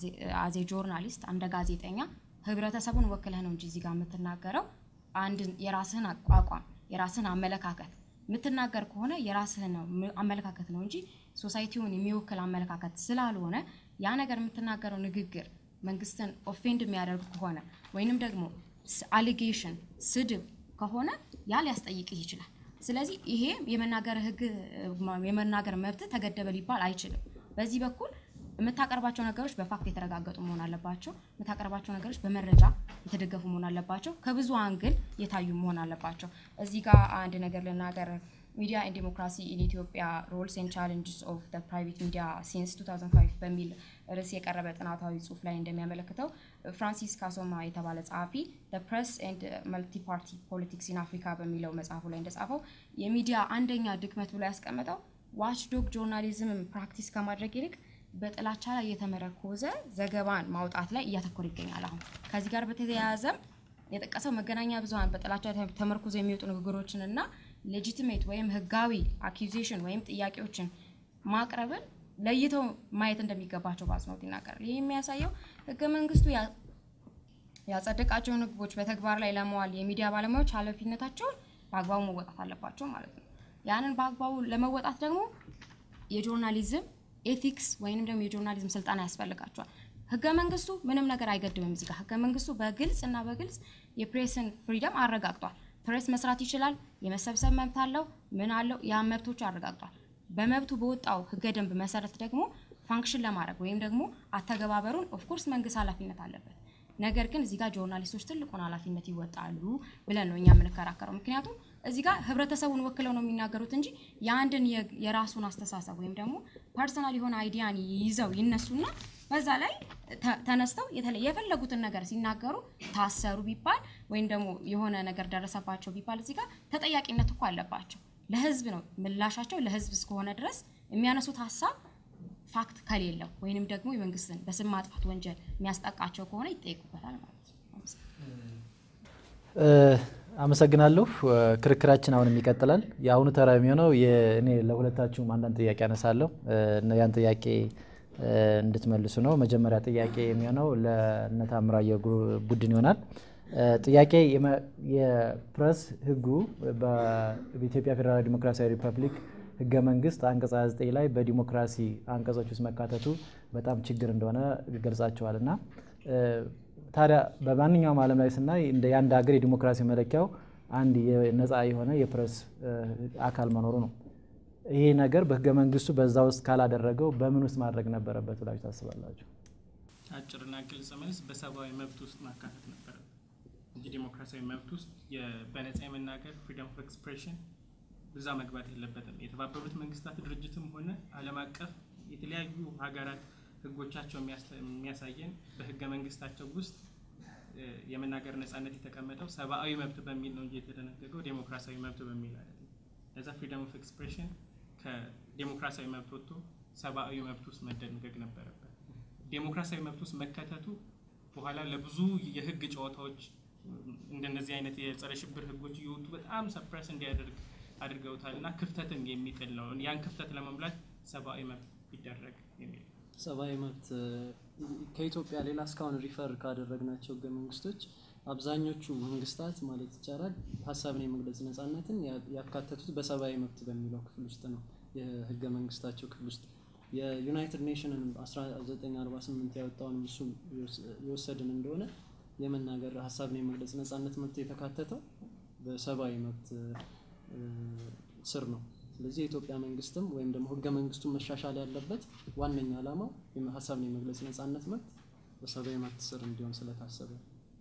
አዜ ጆርናሊስት እንደ ጋዜጠኛ ህብረተሰቡን ወክለህ ነው እንጂ እዚህ ጋር የምትናገረው አንድን የራስህን አቋቋም የራስህን አመለካከት የምትናገር ከሆነ የራስህን ነው ም- አመለካከት ነው እንጂ ሶሳይቲውን የሚወክል አመለካከት ስላልሆነ ያ ነገር የምትናገረው ንግግር መንግስትን ኦፌንድ የሚያደርግ ከሆነ ወይንም ደግሞ አሊጌሽን ስድብ ከሆነ ያ ሊያስጠይቅህ ይችላል። ስለዚህ ይሄ የመናገር ህግ የመናገር መብት ተገደበ ሊባል አይችልም። በዚህ በኩል የምታቀርባቸው ነገሮች በፋክት የተረጋገጡ መሆን አለባቸው። የምታቀርባቸው ነገሮች በመረጃ የተደገፉ መሆን አለባቸው። ከብዙ አንግል የታዩ መሆን አለባቸው። እዚህ ጋር አንድ ነገር ልናገር። ሚዲያ ኤንድ ዲሞክራሲ ኢን ኢትዮጵያ ሮልስ ኤንድ ቻሌንጅስ ኦፍ ዘ ፕራይቬት ሚዲያ ሲንስ 2005 በሚል ርዕስ የቀረበ ጥናታዊ ጽሁፍ ላይ እንደሚያመለክተው ፍራንሲስ ካሶማ የተባለ ጸሐፊ ፕሬስ ኤንድ መልቲ ፓርቲ ፖለቲክስ ኢን አፍሪካ በሚለው መጽሐፉ ላይ እንደጻፈው የሚዲያ አንደኛ ድክመት ብሎ ያስቀመጠው ዋችዶግ ጆርናሊዝምን ፕራክቲስ ከማድረግ ይልቅ በጥላቻ ላይ የተመረኮዘ ዘገባን ማውጣት ላይ እያተኮረ ይገኛል። አሁን ከዚህ ጋር በተያያዘም የጠቀሰው መገናኛ ብዙኃን በጥላቻ ተመርኩዞ የሚወጡ ንግግሮችን እና ሌጂቲሜት ወይም ህጋዊ አኪዜሽን ወይም ጥያቄዎችን ማቅረብን ለይተው ማየት እንደሚገባቸው በአጽንኦት ይናገራል። ይህ የሚያሳየው ህገ መንግስቱ ያ- ያጸደቃቸውን ህጎች በተግባር ላይ ለመዋል የሚዲያ ባለሙያዎች ኃላፊነታቸውን በአግባቡ መወጣት አለባቸው ማለት ነው። ያንን በአግባቡ ለመወጣት ደግሞ የጆርናሊዝም ኤቲክስ ወይንም ደግሞ የጆርናሊዝም ስልጠና ያስፈልጋቸዋል። ህገ መንግስቱ ምንም ነገር አይገድብም። እዚህ ጋር ህገ መንግስቱ በግልጽ እና በግልጽ የፕሬስን ፍሪደም አረጋግጧል። ፕሬስ መስራት ይችላል። የመሰብሰብ መብት አለው። ምን አለው? ያ መብቶቹ አረጋግጧል። በመብቱ በወጣው ህገ ደንብ መሰረት ደግሞ ፋንክሽን ለማድረግ ወይም ደግሞ አተገባበሩን ኦፍኮርስ መንግስት ኃላፊነት አለበት። ነገር ግን እዚህ ጋር ጆርናሊስቶች ትልቁን ኃላፊነት ይወጣሉ ብለን ነው እኛ የምንከራከረው። ምክንያቱም እዚህ ጋር ህብረተሰቡን ወክለው ነው የሚናገሩት እንጂ የአንድን የ- የራሱን አስተሳሰብ ወይም ደግሞ ፐርሰናል የሆነ አይዲያን ይዘው ይነሱና በዛ ላይ ተ- ተነስተው የተለ- የፈለጉትን ነገር ሲናገሩ ታሰሩ ቢባል ወይም ደግሞ የሆነ ነገር ደረሰባቸው ቢባል እዚህ ጋር ተጠያቂነት እኮ አለባቸው። ለህዝብ ነው ምላሻቸው። ለህዝብ እስከሆነ ድረስ የሚያነሱት ሀሳብ ፋክት ከሌለው ወይንም ደግሞ የመንግስትን በስም ማጥፋት ወንጀል የሚያስጠቃቸው ከሆነ ይጠይቁበታል ማለት ነው። እ፣ አመሰግናለሁ። እ፣ ክርክራችን አሁንም ይቀጥላል። የአሁኑ ተራ የሚሆነው የ- እኔ ለሁለታችሁም አንዳንድ ጥያቄ አነሳለሁ እ፣ እና ያን ጥያቄ እ፣ እንድትመልሱ ነው። መጀመሪያ ጥያቄ የሚሆነው ለእነ ታምራየሁ ግሩ- ቡድን ይሆናል። እ፣ ጥያቄ የመ- የፕሬስ ህጉ በ- በኢትዮጵያ ፌዴራላዊ ዲሞክራሲያዊ ሪፐብሊክ ህገ መንግስት አንቀጽ 29 ላይ በዲሞክራሲ አንቀጾች ውስጥ መካተቱ በጣም ችግር እንደሆነ ገልጻቸዋል እና እ፣ ታዲያ በማንኛውም ዓለም ላይ ስናይ እንደ የአንድ ሀገር የዲሞክራሲ መለኪያው አንድ ነፃ የሆነ የፕሬስ አካል መኖሩ ነው። ይሄ ነገር በህገ መንግስቱ በዛ ውስጥ ካላደረገው በምን ውስጥ ማድረግ ነበረበት ብላችሁ ታስባላችሁ? አጭርና ግልጽ መልስ በሰብአዊ መብት ውስጥ ማካተት ነበረበት እንጂ ዴሞክራሲያዊ መብት ውስጥ በነጻ የመናገር ፍሪደም ኦፍ ኤክስፕሬሽን ብዛ መግባት የለበትም። የተባበሩት መንግስታት ድርጅትም ሆነ ዓለም አቀፍ የተለያዩ ሀገራት ህጎቻቸው የሚያሳየን በህገ መንግስታቸው ውስጥ የመናገር ነጻነት የተቀመጠው ሰብአዊ መብት በሚል ነው እንጂ የተደነገገው ዴሞክራሲያዊ መብት በሚል አይደለም። ለዛ ፍሪደም ኦፍ ኤክስፕሬሽን ከዴሞክራሲያዊ መብት ወጥቶ ሰብአዊ መብት ውስጥ መደንገግ ነበረበት። ዴሞክራሲያዊ መብት ውስጥ መከተቱ በኋላ ለብዙ የህግ ጨዋታዎች እንደነዚህ አይነት የጸረ ሽብር ህጎች እየወጡ በጣም ሰፕረስ እንዲያደርግ አድርገውታል እና ክፍተትን የሚጥል ነው። ያን ክፍተት ለመሙላት ሰብአዊ መብት ቢደረግ የሚል ሰብአዊ መብት ከኢትዮጵያ ሌላ እስካሁን ሪፈር ካደረግናቸው ህገ መንግስቶች አብዛኞቹ መንግስታት ማለት ይቻላል ሀሳብን የመግለጽ ነጻነትን ያካተቱት በሰብአዊ መብት በሚለው ክፍል ውስጥ ነው። የህገ መንግስታቸው ክፍል ውስጥ የዩናይትድ ኔሽንን 1948 ያወጣውን እሱ የወሰድን እንደሆነ የመናገር ሀሳብን የመግለጽ ነጻነት መብት የተካተተው በሰብአዊ መብት ስር ነው። ስለዚህ የኢትዮጵያ መንግስትም ወይም ደግሞ ህገ መንግስቱ መሻሻል ያለበት ዋነኛ ዓላማው ሀሳብን የመግለጽ ነጻነት መብት በሰብአዊ መብት ስር እንዲሆን ስለታሰበ።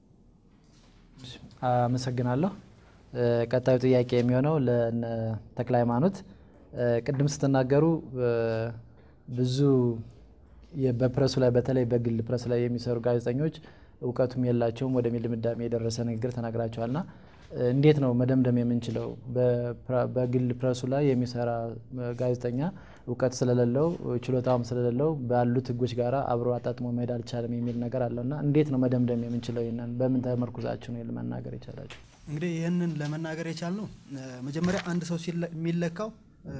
አመሰግናለሁ። ቀጣዩ ጥያቄ የሚሆነው ለነ ተክለ ሃይማኖት፣ ቅድም ስትናገሩ ብዙ በፕረሱ ላይ በተለይ በግል ፕረስ ላይ የሚሰሩ ጋዜጠኞች እውቀቱም የላቸውም ወደሚል ድምዳሜ የደረሰ ንግግር ተናግራቸዋልና እንዴት ነው መደምደም የምንችለው? በግል ፕረሱ ላይ የሚሰራ ጋዜጠኛ እውቀት ስለሌለው ችሎታውም ስለሌለው ባሉት ህጎች ጋር አብሮ አጣጥሞ መሄድ አልቻለም የሚል ነገር አለውና እንዴት ነው መደምደም የምንችለው? ይህንን በምን ተመርኩዛችሁ ነው ለመናገር የቻላችሁ? እንግዲህ ይህንን ለመናገር የቻልነው መጀመሪያ አንድ ሰው የሚለካው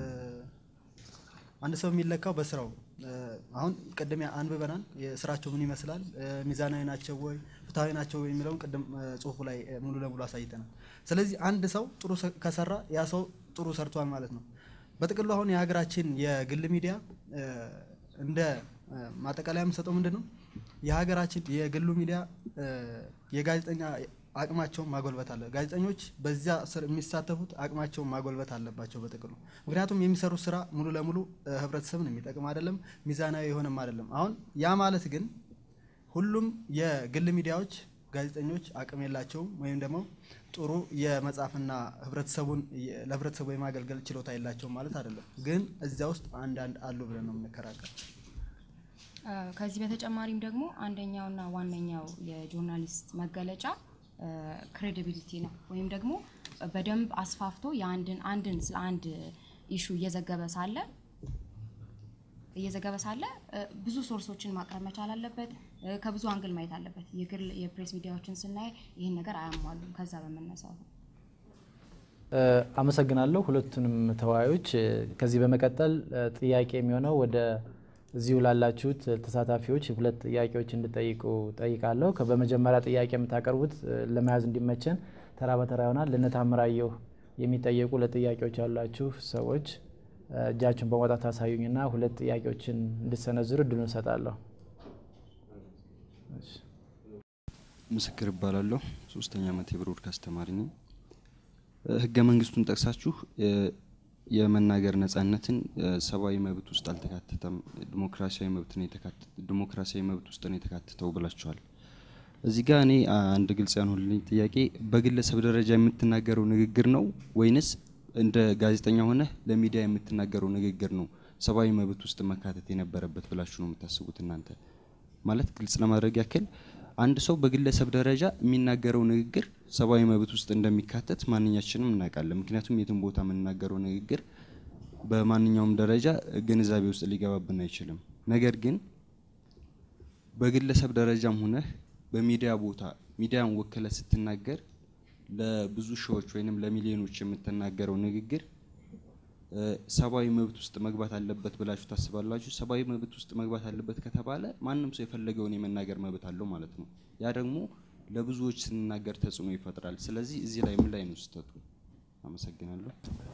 አንድ ሰው የሚለካው በስራው አሁን ቅድም አንብበናል። ስራቸው ምን ይመስላል፣ ሚዛናዊ ናቸው ወይ፣ ፍትሐዊ ናቸው ወይ የሚለውን ቅድም ጽሁፉ ላይ ሙሉ ለሙሉ አሳይተናል። ስለዚህ አንድ ሰው ጥሩ ከሰራ ያ ሰው ጥሩ ሰርቷል ማለት ነው። በጥቅሉ አሁን የሀገራችን የግል ሚዲያ እንደ ማጠቃለያ የምሰጠው ምንድን ነው የሀገራችን የግሉ ሚዲያ የጋዜጠኛ አቅማቸውን ማጎልበት አለ። ጋዜጠኞች በዚያ ስር የሚሳተፉት አቅማቸውን ማጎልበት አለባቸው በጥቅሉ። ምክንያቱም የሚሰሩት ስራ ሙሉ ለሙሉ ህብረተሰብን የሚጠቅም አይደለም፣ ሚዛናዊ የሆነም አይደለም። አሁን ያ ማለት ግን ሁሉም የግል ሚዲያዎች ጋዜጠኞች አቅም የላቸውም ወይም ደግሞ ጥሩ የመጻፍና ህብረተሰቡን ለህብረተሰቡ የማገልገል ችሎታ የላቸውም ማለት አይደለም። ግን እዚያ ውስጥ አንዳንድ አሉ ብለን ነው የምንከራከር። ከዚህ በተጨማሪም ደግሞ አንደኛውና ዋነኛው የጆርናሊስት መገለጫ ክሬዲቢሊቲ ነው። ወይም ደግሞ በደንብ አስፋፍቶ የአንድን አንድን ስለ አንድ ኢሹ እየዘገበ ሳለ እየዘገበ ሳለ ብዙ ሶርሶችን ማቅረብ መቻል አለበት። ከብዙ አንግል ማየት አለበት። የግል የፕሬስ ሚዲያዎችን ስናይ ይህን ነገር አያሟሉም። ከዛ በመነሳቱ አመሰግናለሁ ሁለቱንም ተወያዮች። ከዚህ በመቀጠል ጥያቄ የሚሆነው ወደ እዚሁ ላላችሁት ተሳታፊዎች ሁለት ጥያቄዎች እንድጠይቁ ጠይቃለሁ። በመጀመሪያ ጥያቄ የምታቀርቡት ለመያዝ እንዲመቸን ተራ በተራ ይሆናል። ልነታምራየሁ የሚጠየቁ ሁለት ጥያቄዎች ያሏችሁ ሰዎች እጃችሁን በማውጣት ታሳዩኝና ሁለት ጥያቄዎችን እንድሰነዝሩ እድሉን እሰጣለሁ። ምስክር እባላለሁ። ሶስተኛ ዓመት የብሮድካስት ተማሪ ነኝ። ህገ መንግስቱን ጠቅሳችሁ የመናገር ነጻነትን ሰብአዊ መብት ውስጥ አልተካተተም፣ ዲሞክራሲያዊ መብት ነው ዲሞክራሲያዊ መብት ውስጥ ነው የተካተተው ብላችኋል። እዚህ ጋር እኔ አንድ ግልጽ ያልሆነልኝ ጥያቄ በግለሰብ ደረጃ የምትናገረው ንግግር ነው ወይንስ እንደ ጋዜጠኛ ሆነ ለሚዲያ የምትናገረው ንግግር ነው ሰብአዊ መብት ውስጥ መካተት የነበረበት ብላችሁ ነው የምታስቡት እናንተ? ማለት ግልጽ ለማድረግ ያክል አንድ ሰው በግለሰብ ደረጃ የሚናገረው ንግግር ሰብአዊ መብት ውስጥ እንደሚካተት ማንኛችንም እናውቃለን። ምክንያቱም የትም ቦታ የምንናገረው ንግግር በማንኛውም ደረጃ ግንዛቤ ውስጥ ሊገባብን አይችልም። ነገር ግን በግለሰብ ደረጃም ሆነህ በሚዲያ ቦታ ሚዲያን ወክለ ስትናገር ለብዙ ሺዎች ወይንም ለሚሊዮኖች የምትናገረው ንግግር ሰብአዊ መብት ውስጥ መግባት አለበት ብላችሁ ታስባላችሁ? ሰብአዊ መብት ውስጥ መግባት አለበት ከተባለ ማንም ሰው የፈለገውን የመናገር መብት አለው ማለት ነው። ያ ደግሞ ለብዙዎች ስንናገር ተጽዕኖ ይፈጥራል። ስለዚህ እዚህ ላይ ምን ላይ ነው ስህተቱ? አመሰግናለሁ።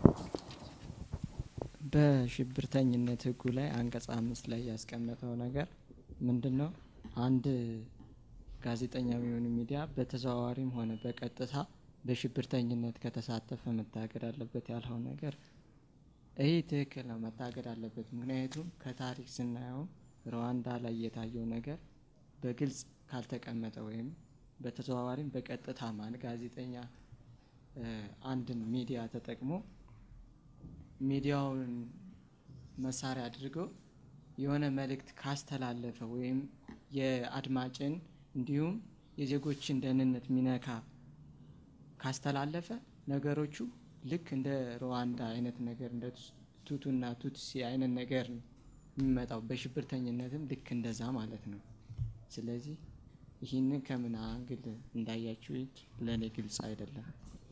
በሽብርተኝነት ህጉ ላይ አንቀጽ አምስት ላይ ያስቀመጠው ነገር ምንድን ነው? አንድ ጋዜጠኛ የሚሆን ሚዲያ በተዘዋዋሪም ሆነ በቀጥታ በሽብርተኝነት ከተሳተፈ መታገድ አለበት ያልኸው ነገር ይህ ትክክል ነው፣ መታገድ አለበት። ምክንያቱም ከታሪክ ስናየው ሩዋንዳ ላይ የታየው ነገር በግልጽ ካልተቀመጠ ወይም በተዘዋዋሪም በቀጥታ ማን ጋዜጠኛ አንድን ሚዲያ ተጠቅሞ ሚዲያውን መሳሪያ አድርገው የሆነ መልእክት ካስተላለፈ ወይም የአድማጭን እንዲሁም የዜጎችን ደህንነት ሚነካ ካስተላለፈ ነገሮቹ ልክ እንደ ሩዋንዳ አይነት ነገር እንደ ቱቱና ቱትሲ አይነት ነገር ነው የሚመጣው። በሽብርተኝነትም ልክ እንደዛ ማለት ነው። ስለዚህ ይህንን ከምን አንግል እንዳያችሁት ለእኔ ግልጽ አይደለም።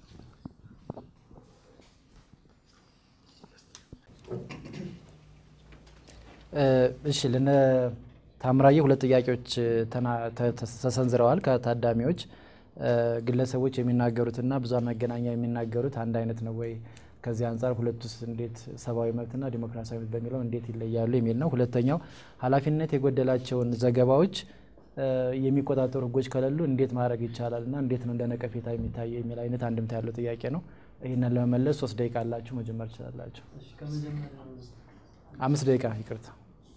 እሺ ለነ ታምራዬ ሁለት ጥያቄዎች ተሰንዝረዋል ከታዳሚዎች። ግለሰቦች የሚናገሩትና ብዙሃን መገናኛ የሚናገሩት አንድ አይነት ነው ወይ? ከዚህ አንጻር ሁለቱስ እንዴት ሰብአዊ መብትና ዲሞክራሲያዊ መብት በሚለው እንዴት ይለያሉ የሚል ነው። ሁለተኛው ኃላፊነት የጎደላቸውን ዘገባዎች የሚቆጣጠሩ ሕጎች ከሌሉ እንዴት ማድረግ ይቻላል እና እንዴት ነው እንደ ነቀፌታ የሚታየው የሚል አይነት አንድምታ ያለው ጥያቄ ነው። ይህንን ለመመለስ ሶስት ደቂቃ አላችሁ፣ መጀመር ትችላላችሁ። አምስት ደቂቃ ይቅርታ።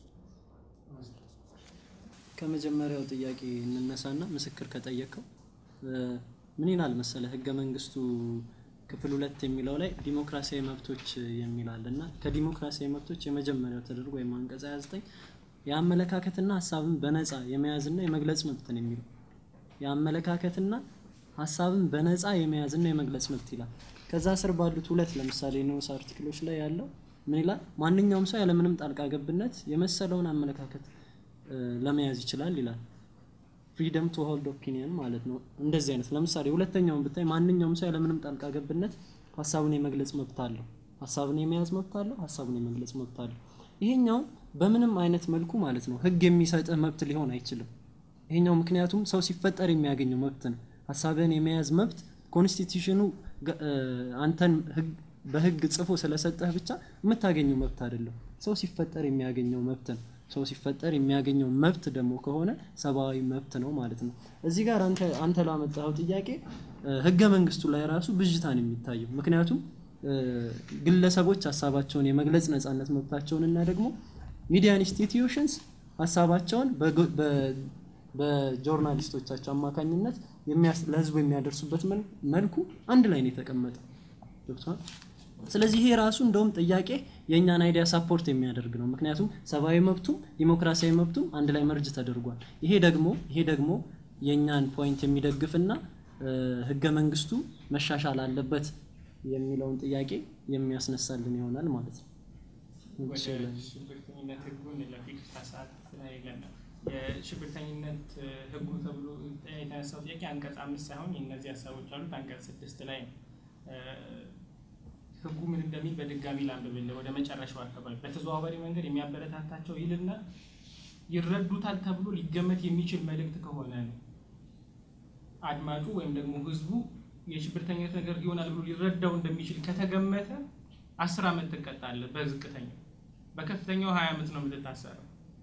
ከመጀመሪያው ጥያቄ እንነሳና ምስክር ከጠየቀው ምን ይላል መሰለ ህገ መንግስቱ ክፍል ሁለት የሚለው ላይ ዲሞክራሲያዊ መብቶች የሚል አለ እና ከዲሞክራሲያዊ መብቶች የመጀመሪያው ተደርጎ ወይም አንቀጽ 29 የአመለካከትና ሀሳብን በነፃ የመያዝና የመግለጽ መብትን የሚለው የአመለካከትና ሀሳብን በነፃ የመያዝና የመግለጽ መብት ይላል። ከዛ ስር ባሉት ሁለት ለምሳሌ ንዑስ አርቲክሎች ላይ ያለው ምን ይላል? ማንኛውም ሰው ያለምንም ጣልቃ ገብነት የመሰለውን አመለካከት ለመያዝ ይችላል ይላል። ፍሪደም ቱ ሆልድ ኦፒኒየን ማለት ነው። እንደዚህ አይነት ለምሳሌ ሁለተኛውን ብታይ ማንኛውም ሰው ያለምንም ጣልቃ ገብነት ሀሳቡን የመግለጽ መብት አለው፣ ሀሳቡን የመያዝ መብት አለው፣ ሀሳቡን የመግለጽ መብት አለው። ይሄኛው በምንም አይነት መልኩ ማለት ነው ህግ የሚሰጥህ መብት ሊሆን አይችልም። ይሄኛው ምክንያቱም ሰው ሲፈጠር የሚያገኘው መብት ነው። ሀሳብህን የመያዝ መብት ኮንስቲቱሽኑ አንተን በህግ ጽፎ ስለሰጠህ ብቻ የምታገኘው መብት አይደለም። ሰው ሲፈጠር የሚያገኘው መብት ነው። ሰው ሲፈጠር የሚያገኘው መብት ደግሞ ከሆነ ሰብአዊ መብት ነው ማለት ነው። እዚህ ጋር አንተ አንተ ላመጣኸው ጥያቄ ህገ መንግስቱ ላይ ራሱ ብዥታ ነው የሚታየው። ምክንያቱም ግለሰቦች ሀሳባቸውን የመግለጽ ነጻነት መብታቸውን እና ደግሞ ሚዲያ ኢንስቲትዩሽንስ ሀሳባቸውን በጆርናሊስቶቻቸው አማካኝነት ለህዝቡ የሚያደርሱበት መልኩ አንድ ላይ ነው የተቀመጠው። ገብቷል። ስለዚህ ይሄ ራሱ እንደውም ጥያቄ የእኛን አይዲያ ሳፖርት የሚያደርግ ነው። ምክንያቱም ሰብአዊ መብቱም ዲሞክራሲያዊ መብቱም አንድ ላይ መርጅ ተደርጓል። ይሄ ደግሞ ይሄ ደግሞ የእኛን ፖይንት የሚደግፍና ህገ መንግስቱ መሻሻል አለበት የሚለውን ጥያቄ የሚያስነሳልን ይሆናል ማለት ነው። ወደ ሽብርተኝነት ህጉን ለፊክስ ሰዓት የለንም። የሽብርተኝነት ህጉ ተብሎ የተነሳው ጥያቄ አንቀጽ አምስት ሳይሆን የእነዚህ ሀሳቦች አሉት አንቀጽ ስድስት ላይ ነው። ህጉ ምን እንደሚል በድጋሚ ላንብብልህ። ወደ መጨረሻው አካባቢ በተዘዋዋሪ መንገድ የሚያበረታታቸው ይልና ይረዱታል ተብሎ ሊገመት የሚችል መልእክት ከሆነ ነው አድማጩ ወይም ደግሞ ህዝቡ የሽብርተኝነት ነገር ይሆናል ብሎ ሊረዳው እንደሚችል ከተገመተ አስር ዓመት ትቀጣለህ። በዝቅተኛው በከፍተኛው ሀያ ዓመት ነው የምትታሰረው።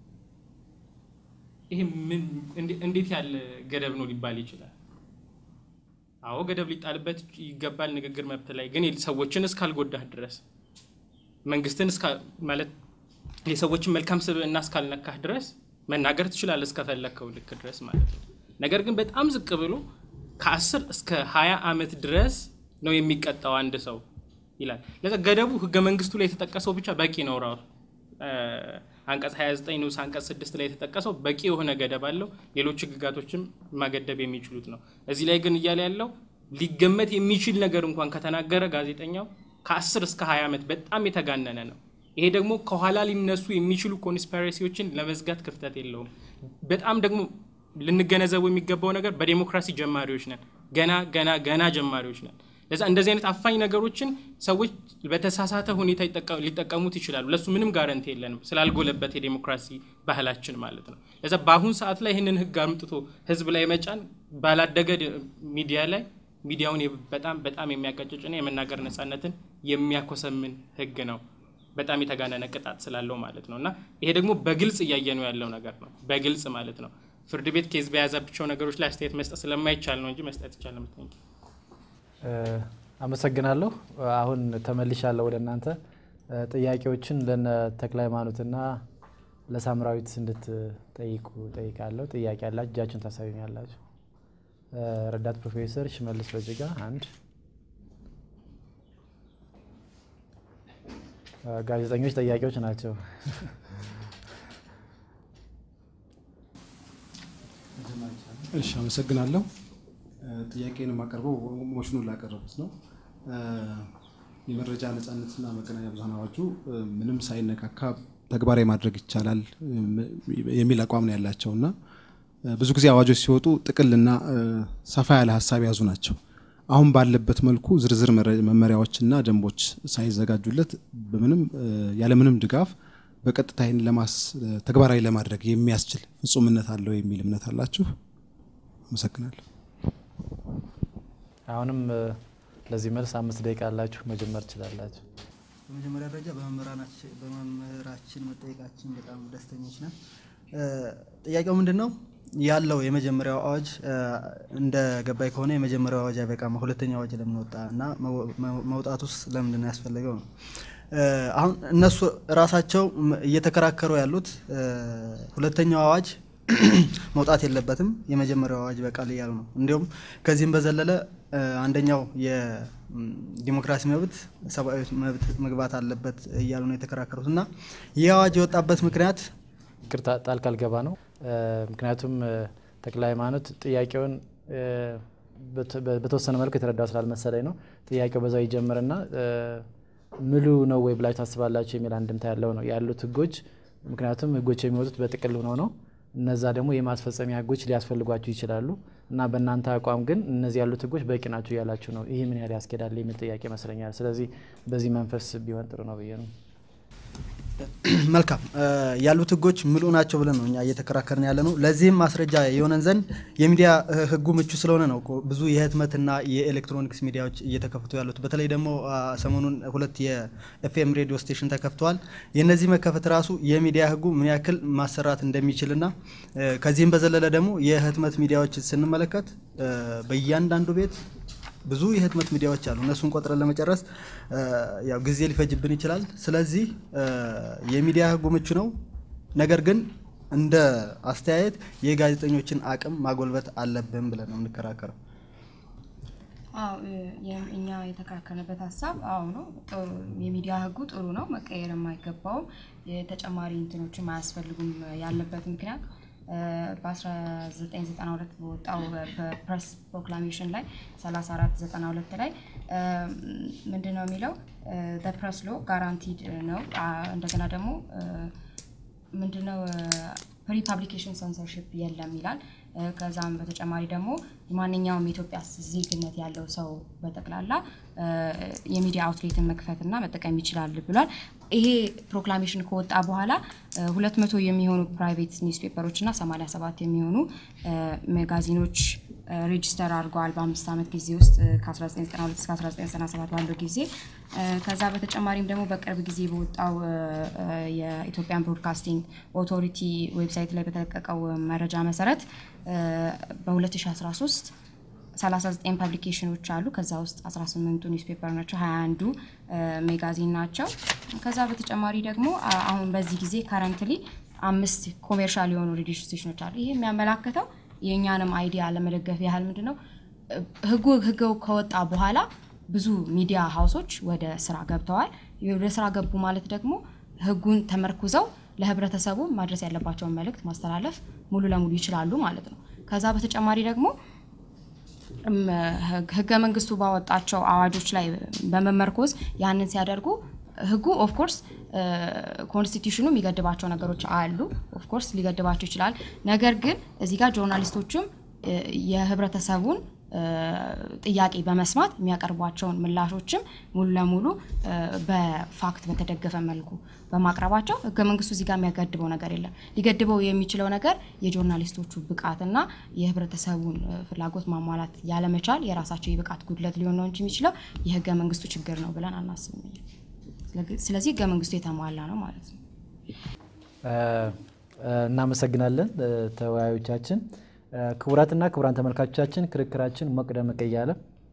ይሄ ምን እንዴት ያለ ገደብ ነው ሊባል ይችላል? አዎ ገደብ ሊጣልበት ይገባል። ንግግር መብት ላይ ግን ሰዎችን እስካልጎዳህ ድረስ መንግስትን ማለት የሰዎችን መልካም ስብዕና እስካልነካህ ድረስ መናገር ትችላለህ እስከፈለግከው ልክ ድረስ ማለት ነው። ነገር ግን በጣም ዝቅ ብሎ ከአስር እስከ ሀያ ዓመት ድረስ ነው የሚቀጣው አንድ ሰው ይላል። ለዛ ገደቡ ህገ መንግስቱ ላይ የተጠቀሰው ብቻ በቂ ነው። ራሱ አንቀጽ 29 ንዑስ አንቀጽ 6 ላይ የተጠቀሰው በቂ የሆነ ገደብ አለው። ሌሎች ህግጋቶችም ማገደብ የሚችሉት ነው። እዚህ ላይ ግን እያለ ያለው ሊገመት የሚችል ነገር እንኳን ከተናገረ ጋዜጠኛው ከ10 እስከ 20 ዓመት በጣም የተጋነነ ነው። ይሄ ደግሞ ከኋላ ሊነሱ የሚችሉ ኮንስፓሬሲዎችን ለመዝጋት ክፍተት የለውም። በጣም ደግሞ ልንገነዘቡ የሚገባው ነገር በዴሞክራሲ ጀማሪዎች ነን። ገና ገና ገና ጀማሪዎች ነን። ለዛ እንደዚህ አይነት አፋኝ ነገሮችን ሰዎች በተሳሳተ ሁኔታ ሊጠቀሙት ይችላሉ። ለሱ ምንም ጋረንቲ የለንም ስላልጎለበት የዴሞክራሲ ባህላችን ማለት ነው። ለዛ በአሁን ሰዓት ላይ ይህንን ህግ አምጥቶ ህዝብ ላይ መጫን ባላደገ ሚዲያ ላይ ሚዲያውን በጣም በጣም የሚያቀጭጭና የመናገር ነጻነትን የሚያኮሰምን ህግ ነው። በጣም የተጋነነ ቅጣት ስላለው ማለት ነው። እና ይሄ ደግሞ በግልጽ እያየነው ያለው ነገር ነው። በግልጽ ማለት ነው። ፍርድ ቤት ኬዝ በያዛቸው ነገሮች ላይ አስተያየት መስጠት ስለማይቻል ነው እንጂ መስጠት ይቻል። አመሰግናለሁ። አሁን ተመልሻለሁ ወደ እናንተ። ጥያቄዎችን ለነ ተክለ ሃይማኖትና ለሳምራዊት እንድትጠይቁ ጠይቃለሁ። ጥያቄ ያላችሁ እጃችሁን ታሳዩኛላችሁ። ረዳት ፕሮፌሰር ሽመልስ በጅጋ አንድ፣ ጋዜጠኞች ጠያቂዎች ናቸው። እሺ፣ አመሰግናለሁ። ጥያቄን የማቀርበው ሞሽኑን ላቀረቡት ነው። የመረጃ ነጻነትና መገናኛ ብዙኃን አዋጁ ምንም ሳይነካካ ተግባራዊ ማድረግ ይቻላል የሚል አቋም ነው ያላቸው እና ብዙ ጊዜ አዋጆች ሲወጡ ጥቅልና ሰፋ ያለ ሀሳብ የያዙ ናቸው። አሁን ባለበት መልኩ ዝርዝር መመሪያዎችና ደንቦች ሳይዘጋጁለት በምንም ያለምንም ድጋፍ በቀጥታ ይህን ለማስ ተግባራዊ ለማድረግ የሚያስችል ፍጹምነት አለው የሚል እምነት አላችሁ? አመሰግናለሁ። አሁንም ለዚህ መልስ አምስት ደቂቃ አላችሁ፣ መጀመር ትችላላችሁ። በመጀመሪያ ደረጃ በመምህራችን መጠየቃችን በጣም ደስተኞች ነን። ጥያቄው ምንድን ነው ያለው? የመጀመሪያው አዋጅ እንደ ገባይ ከሆነ የመጀመሪያው አዋጅ አይበቃም፣ ሁለተኛው አዋጅ ለምን ወጣ እና መውጣቱስ ለምንድን ነው ያስፈለገው ነው። አሁን እነሱ ራሳቸው እየተከራከሩ ያሉት ሁለተኛው አዋጅ መውጣት የለበትም የመጀመሪያው አዋጅ በቃል እያሉ ነው። እንዲሁም ከዚህም በዘለለ አንደኛው የዲሞክራሲ መብት ሰብአዊ መብት መግባት አለበት እያሉ ነው የተከራከሩት እና ይህ አዋጅ የወጣበት ምክንያት ይቅርታ ጣልቃ ልገባ ነው። ምክንያቱም ተክለ ሃይማኖት ጥያቄውን በተወሰነ መልኩ የተረዳው ስላልመሰለኝ ነው። ጥያቄው በዛው ይጀምርና ምሉ ነው ወይ ብላችሁ ታስባላችሁ የሚል አንድምታ ያለው ነው ያሉት ህጎች። ምክንያቱም ህጎች የሚወጡት በጥቅል ሆነው ነው። እነዛ ደግሞ የማስፈጸሚያ ህጎች ሊያስፈልጓችሁ ይችላሉ እና በእናንተ አቋም ግን እነዚህ ያሉት ህጎች በቂ ናቸው እያላችሁ ነው። ይህ ምን ያህል ያስኬዳል የሚል ጥያቄ ይመስለኛል። ስለዚህ በዚህ መንፈስ ቢሆን ጥሩ ነው ብዬ ነው። መልካም ያሉት ህጎች ምሉ ናቸው ብለን ነው እኛ እየተከራከርን ያለ ነው። ለዚህም ማስረጃ የሆነን ዘንድ የሚዲያ ህጉ ምቹ ስለሆነ ነው እኮ ብዙ የህትመትና የኤሌክትሮኒክስ ሚዲያዎች እየተከፍቱ ያሉት። በተለይ ደግሞ ሰሞኑን ሁለት የኤፍኤም ሬዲዮ ስቴሽን ተከፍተዋል። የእነዚህ መከፈት ራሱ የሚዲያ ህጉ ምን ያክል ማሰራት እንደሚችልና ከዚህም በዘለለ ደግሞ የህትመት ሚዲያዎች ስንመለከት በእያንዳንዱ ቤት ብዙ የህትመት ሚዲያዎች አሉ። እነሱን ቆጥረን ለመጨረስ ያው ጊዜ ሊፈጅብን ይችላል። ስለዚህ የሚዲያ ህጉ ምቹ ነው። ነገር ግን እንደ አስተያየት የጋዜጠኞችን አቅም ማጎልበት አለብን ብለን ነው የምንከራከረው። አዎ እኛ የተከራከርንበት ሀሳብ አዎ ነው። የሚዲያ ህጉ ጥሩ ነው፣ መቀየር የማይገባውም ተጨማሪ እንትኖችም አያስፈልጉም ያለበት ምክንያት በ1992 በወጣው በፕሬስ ፕሮክላሜሽን ላይ 3492 ላይ ምንድን ነው የሚለው ፕሬስ ሎ ጋራንቲድ ነው። እንደገና ደግሞ ምንድነው ፕሪ ፓብሊኬሽን ሰንሰርሽፕ የለም ይላል። ከዛም በተጨማሪ ደግሞ ማንኛውም የኢትዮጵያ ዜግነት ያለው ሰው በጠቅላላ የሚዲያ አውትሌትን መክፈትና መጠቀም ይችላል ብሏል። ይሄ ፕሮክላሜሽን ከወጣ በኋላ ሁለት መቶ የሚሆኑ ፕራይቬት ኒውስ ፔፐሮች እና 87 የሚሆኑ መጋዚኖች ሬጂስተር አድርገዋል በአምስት ዓመት ጊዜ ውስጥ ከ1992 እስከ 1997 ባለው ጊዜ። ከዛ በተጨማሪም ደግሞ በቅርብ ጊዜ በወጣው የኢትዮጵያን ብሮድካስቲንግ ኦቶሪቲ ዌብሳይት ላይ በተለቀቀው መረጃ መሰረት በ2013 39 ፐብሊኬሽኖች አሉ። ከዛ ውስጥ 18ቱ ኒውስ ፔፐር ናቸው፣ 21ዱ ሜጋዚን ናቸው። ከዛ በተጨማሪ ደግሞ አሁን በዚህ ጊዜ ካረንትሊ አምስት ኮሜርሻል የሆኑ ሬዲዮ ስቴሽኖች አሉ። ይህ የሚያመላክተው የእኛንም አይዲያ ለመደገፍ ያህል ምንድን ነው ህጉ ህገው ከወጣ በኋላ ብዙ ሚዲያ ሀውሶች ወደ ስራ ገብተዋል። ወደ ስራ ገቡ ማለት ደግሞ ህጉን ተመርኩዘው ለህብረተሰቡ ማድረስ ያለባቸውን መልእክት ማስተላለፍ ሙሉ ለሙሉ ይችላሉ ማለት ነው። ከዛ በተጨማሪ ደግሞ ህገ መንግስቱ ባወጣቸው አዋጆች ላይ በመመርኮዝ ያንን ሲያደርጉ ህጉ ኦፍኮርስ ኮንስቲቱሽኑ የሚገድባቸው ነገሮች አሉ። ኦፍኮርስ ሊገድባቸው ይችላል። ነገር ግን እዚህ ጋር ጆርናሊስቶችም የህብረተሰቡን ጥያቄ በመስማት የሚያቀርቧቸውን ምላሾችም ሙሉ ለሙሉ በፋክት በተደገፈ መልኩ በማቅረባቸው ህገ መንግስቱ እዚህ ጋር የሚያገድበው ነገር የለም። ሊገድበው የሚችለው ነገር የጆርናሊስቶቹ ብቃትና የህብረተሰቡን ፍላጎት ማሟላት ያለመቻል የራሳቸው የብቃት ጉድለት ሊሆን ነው እንጂ የሚችለው የህገ መንግስቱ ችግር ነው ብለን አናስብም። ስለዚህ ህገ መንግስቱ የተሟላ ነው ማለት ነው። እናመሰግናለን ተወያዮቻችን። ክቡራትና ክቡራን ተመልካቾቻችን ክርክራችን ሞቅ ደመቅ እያለ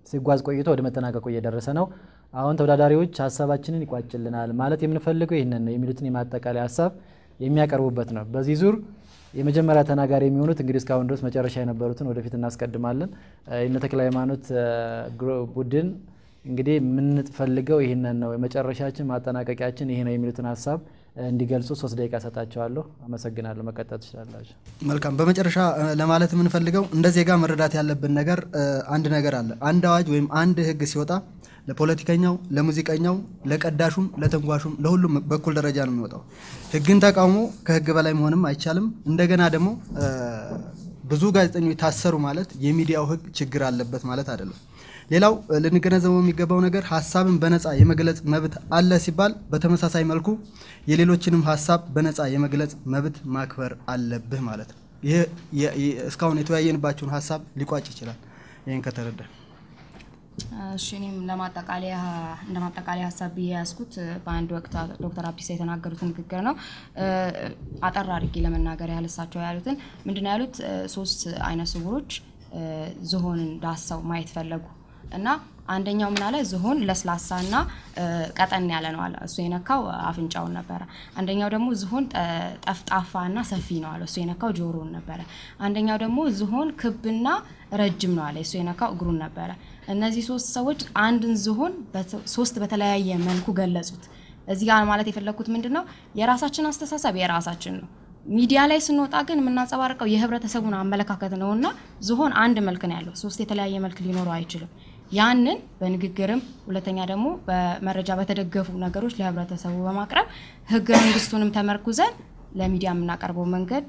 ሲጓዝ ቆይቶ ወደ መጠናቀቁ እየደረሰ ነው። አሁን ተወዳዳሪዎች ሀሳባችንን ይቋጭልናል ማለት የምንፈልገው ይህንን ነው የሚሉትን የማጠቃለያ ሀሳብ የሚያቀርቡበት ነው። በዚህ ዙር የመጀመሪያ ተናጋሪ የሚሆኑት እንግዲህ እስካሁን ድረስ መጨረሻ የነበሩትን ወደፊት እናስቀድማለን። የእነ ተክለ ሃይማኖት ቡድን እንግዲህ የምንፈልገው ይህንን ነው፣ የመጨረሻችን ማጠናቀቂያችን ይሄ ነው የሚሉትን ሀሳብ እንዲገልጹ ሶስት ደቂቃ ሰጣቸዋለሁ። አመሰግናለሁ። መቀጠል ትችላላችሁ። መልካም። በመጨረሻ ለማለት የምንፈልገው እንደ ዜጋ መረዳት ያለብን ነገር አንድ ነገር አለ። አንድ አዋጅ ወይም አንድ ሕግ ሲወጣ ለፖለቲከኛው፣ ለሙዚቀኛው፣ ለቀዳሹም፣ ለተንጓሹም ለሁሉም በኩል ደረጃ ነው የሚወጣው። ሕግን ተቃውሞ ከሕግ በላይ መሆንም አይቻልም። እንደገና ደግሞ ብዙ ጋዜጠኞች ታሰሩ ማለት የሚዲያው ሕግ ችግር አለበት ማለት አይደለም። ሌላው ልንገነዘበው የሚገባው ነገር ሀሳብን በነፃ የመግለጽ መብት አለ ሲባል በተመሳሳይ መልኩ የሌሎችንም ሀሳብ በነፃ የመግለጽ መብት ማክበር አለብህ ማለት ነው። ይህ እስካሁን የተወያየንባቸውን ሀሳብ ሊቋጭ ይችላል። ይህን ከተረዳ እሺ እኔም ለማጠቃለያ እንደ ማጠቃለያ ሀሳብ ብዬ ያዝኩት በአንድ ወቅት ዶክተር አብዲሳ የተናገሩት ንግግር ነው። አጠር አድርጌ ለመናገር ያህል እሳቸው ያሉትን ምንድን ነው ያሉት? ሶስት አይነ ስውሮች ዝሆንን ዳሰው ማየት ፈለጉ እና አንደኛው ምን አለ? ዝሆን ለስላሳና ቀጠን ያለ ነው አለ። እሱ የነካው አፍንጫውን ነበረ። አንደኛው ደግሞ ዝሆን ጠፍጣፋና ሰፊ ነው አለ። እሱ የነካው ጆሮውን ነበረ። አንደኛው ደግሞ ዝሆን ክብና ረጅም ነው አለ። እሱ የነካው እግሩን ነበረ። እነዚህ ሶስት ሰዎች አንድን ዝሆን ሶስት በተለያየ መልኩ ገለጹት። እዚህ ጋር ማለት የፈለግኩት ምንድን ነው የራሳችን አስተሳሰብ የራሳችን ነው። ሚዲያ ላይ ስንወጣ ግን የምናንጸባርቀው የህብረተሰቡን አመለካከት ነው እና ዝሆን አንድ መልክ ነው ያለው። ሶስት የተለያየ መልክ ሊኖረው አይችልም። ያንን በንግግርም ሁለተኛ ደግሞ በመረጃ በተደገፉ ነገሮች ለህብረተሰቡ በማቅረብ ህገ መንግስቱንም ተመርኩዘን ለሚዲያ የምናቀርበው መንገድ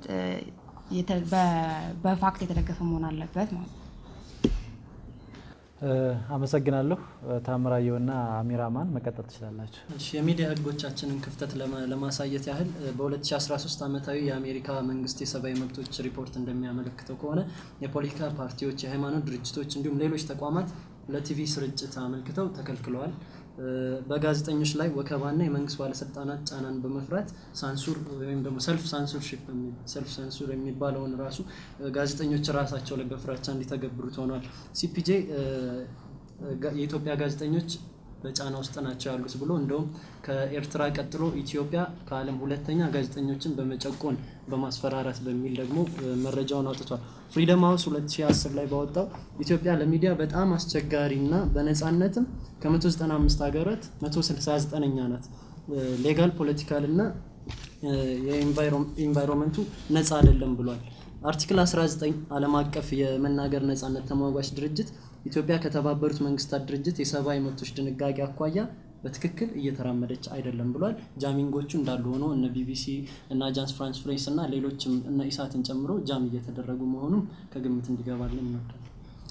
በፋክት የተደገፈ መሆን አለበት ማለት ነው። አመሰግናለሁ። ታምራየውና አሚራማን መቀጠል ትችላላችሁ። እሺ የሚዲያ ህጎቻችንን ክፍተት ለማሳየት ያህል በ2013 ዓመታዊ የአሜሪካ መንግስት የሰብአዊ መብቶች ሪፖርት እንደሚያመለክተው ከሆነ የፖለቲካ ፓርቲዎች፣ የሃይማኖት ድርጅቶች እንዲሁም ሌሎች ተቋማት ለቲቪ ስርጭት አመልክተው ተከልክለዋል። በጋዜጠኞች ላይ ወከባና የመንግስት ባለስልጣናት ጫናን በመፍራት ሳንሱር ወይም ደግሞ ሰልፍ ሳንሱርሺፕ ሰልፍ ሳንሱር የሚባለውን ራሱ ጋዜጠኞች ራሳቸው ላይ በፍራቻ እንዲተገብሩት ሆኗል። ሲፒጄ የኢትዮጵያ ጋዜጠኞች በጫና ውስጥ ናቸው ያሉት ብሎ እንደውም ከኤርትራ ቀጥሎ ኢትዮጵያ ከዓለም ሁለተኛ ጋዜጠኞችን በመጨቆን በማስፈራራት በሚል ደግሞ መረጃውን አውጥቷል። ፍሪደም ሀውስ 2010 ላይ ባወጣው ኢትዮጵያ ለሚዲያ በጣም አስቸጋሪና በነፃነትም ከ195 ሀገራት 169ኛ ናት። ሌጋል ፖለቲካል እና የኢንቫይሮንመንቱ ነፃ አይደለም ብሏል። አርቲክል 19 ዓለም አቀፍ የመናገር ነፃነት ተሟጋች ድርጅት ኢትዮጵያ ከተባበሩት መንግስታት ድርጅት የሰብአዊ መብቶች ድንጋጌ አኳያ በትክክል እየተራመደች አይደለም ብሏል። ጃሚንጎቹ እንዳሉ ሆኖ እነ ቢቢሲ እና አጃንስ ፍራንስ ፕሬስ እና ሌሎችም እነ ኢሳትን ጨምሮ ጃም እየተደረጉ መሆኑም ከግምት እንዲገባልን እንወዳለን።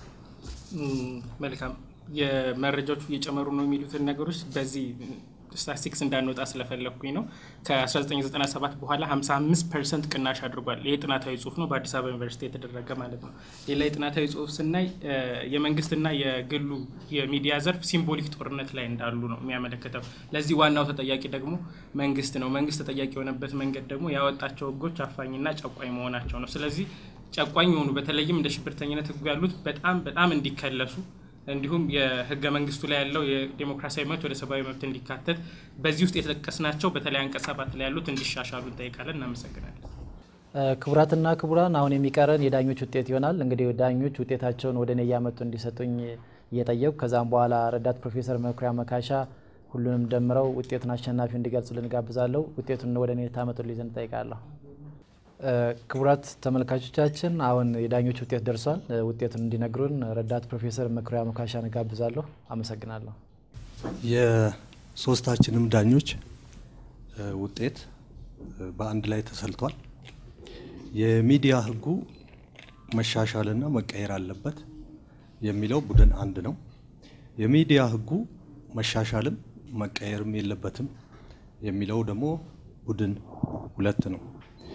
መልካም የመረጃዎቹ እየጨመሩ ነው የሚሉትን ነገሮች በዚህ ስታቲስቲክስ እንዳንወጣ ስለፈለግኩኝ ነው። ከ1997 በኋላ 55 ፐርሰንት ቅናሽ አድርጓል። ይህ ጥናታዊ ጽሁፍ ነው፣ በአዲስ አበባ ዩኒቨርሲቲ የተደረገ ማለት ነው። ሌላ የጥናታዊ ጽሁፍ ስናይ የመንግስትና የግሉ የሚዲያ ዘርፍ ሲምቦሊክ ጦርነት ላይ እንዳሉ ነው የሚያመለክተው። ለዚህ ዋናው ተጠያቂ ደግሞ መንግስት ነው። መንግስት ተጠያቂ የሆነበት መንገድ ደግሞ ያወጣቸው ህጎች አፋኝና ጨቋኝ መሆናቸው ነው። ስለዚህ ጨቋኝ የሆኑ በተለይም እንደ ሽብርተኝነት ህጉ ያሉት በጣም በጣም እንዲከለሱ እንዲሁም የህገ መንግስቱ ላይ ያለው የዴሞክራሲያዊ መብት ወደ ሰብአዊ መብት እንዲካተት በዚህ ውስጥ የተጠቀስናቸው በተለይ አንቀጽ ሰባት ላይ ያሉት እንዲሻሻሉ እንጠይቃለን። እናመሰግናለን። ክቡራትና ክቡራን አሁን የሚቀረን የዳኞች ውጤት ይሆናል። እንግዲህ ዳኞች ውጤታቸውን ወደ እኔ እያመጡ እንዲሰጡኝ እየጠየቁ ከዛም በኋላ ረዳት ፕሮፌሰር መኩሪያ መካሻ ሁሉንም ደምረው ውጤቱን አሸናፊው እንዲገልጹልን ጋብዛለሁ። ውጤቱን ወደ እኔ ታመጡልኝ ዘንድ እጠይቃለሁ። ክቡራት ተመልካቾቻችን አሁን የዳኞች ውጤት ደርሷል። ውጤቱን እንዲነግሩን ረዳት ፕሮፌሰር መኩሪያ መካሻን ጋብዛለሁ። አመሰግናለሁ። የሶስታችንም ዳኞች ውጤት በአንድ ላይ ተሰልቷል። የሚዲያ ህጉ መሻሻልና መቀየር አለበት የሚለው ቡድን አንድ ነው። የሚዲያ ህጉ መሻሻልም መቀየርም የለበትም የሚለው ደግሞ ቡድን ሁለት ነው።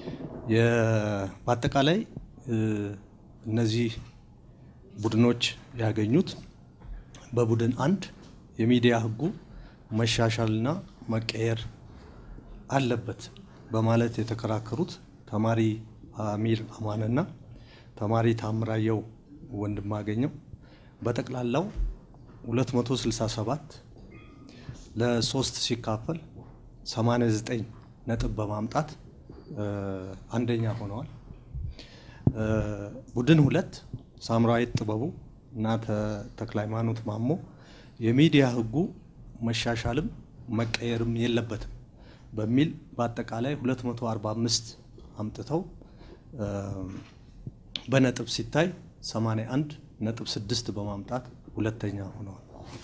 በአጠቃላይ እነዚህ ቡድኖች ያገኙት በቡድን አንድ የሚዲያ ህጉ መሻሻልና መቀየር አለበት በማለት የተከራከሩት ተማሪ አሚር አማንና ተማሪ ታምራየው ወንድማገኘው በጠቅላላው 267 ለሶስት ሲካፈል 89 ነጥብ በማምጣት አንደኛ ሆነዋል። ቡድን ሁለት ሳምራዊት ጥበቡ እና ተክለ ሃይማኖት ማሞ የሚዲያ ህጉ መሻሻልም መቀየርም የለበትም በሚል በአጠቃላይ 245 አምጥተው በነጥብ ሲታይ 81 ነጥብ 6 በማምጣት ሁለተኛ ሆነዋል።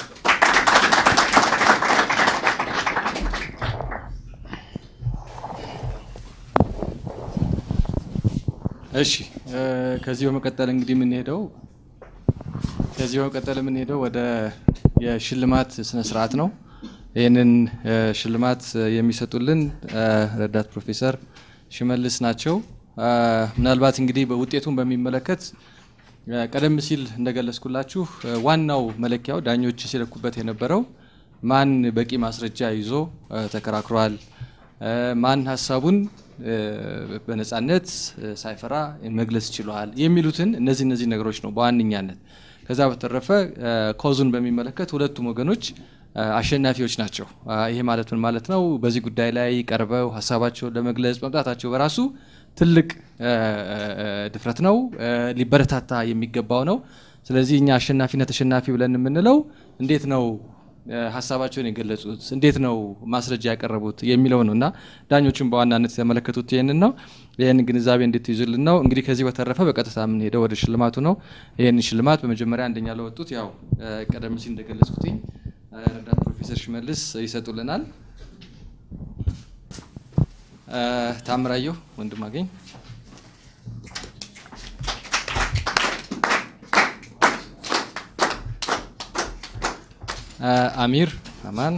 እሺ ከዚህ በመቀጠል እንግዲህ የምንሄደው ከዚህ በመቀጠል የምንሄደው ወደ የሽልማት ስነ ስርዓት ነው። ይህንን ሽልማት የሚሰጡልን ረዳት ፕሮፌሰር ሽመልስ ናቸው። ምናልባት እንግዲህ በውጤቱን በሚመለከት ቀደም ሲል እንደገለጽኩላችሁ ዋናው መለኪያው ዳኞች ሲለኩበት የነበረው ማን በቂ ማስረጃ ይዞ ተከራክሯል፣ ማን ሀሳቡን በነጻነት ሳይፈራ መግለጽ ችሏል የሚሉትን እነዚህ እነዚህ ነገሮች ነው በዋነኛነት። ከዛ በተረፈ ኮዙን በሚመለከት ሁለቱም ወገኖች አሸናፊዎች ናቸው። ይሄ ማለት ምን ማለት ነው? በዚህ ጉዳይ ላይ ቀርበው ሀሳባቸውን ለመግለጽ መምጣታቸው በራሱ ትልቅ ድፍረት ነው፣ ሊበረታታ የሚገባው ነው። ስለዚህ እኛ አሸናፊና ተሸናፊ ብለን የምንለው እንዴት ነው ሀሳባቸውን የገለጹት እንዴት ነው ማስረጃ ያቀረቡት የሚለው ነው እና ዳኞቹም በዋናነት የተመለከቱት ይህንን ነው። ይህን ግንዛቤ እንድትይዙልን ነው። እንግዲህ ከዚህ በተረፈ በቀጥታ የምንሄደው ወደ ሽልማቱ ነው። ይህን ሽልማት በመጀመሪያ አንደኛ ለወጡት ያው ቀደም ሲል እንደገለጽኩትኝ ረዳት ፕሮፌሰር ሽመልስ ይሰጡልናል። ታምራየሁ ወንድም አገኝ አሚር አማን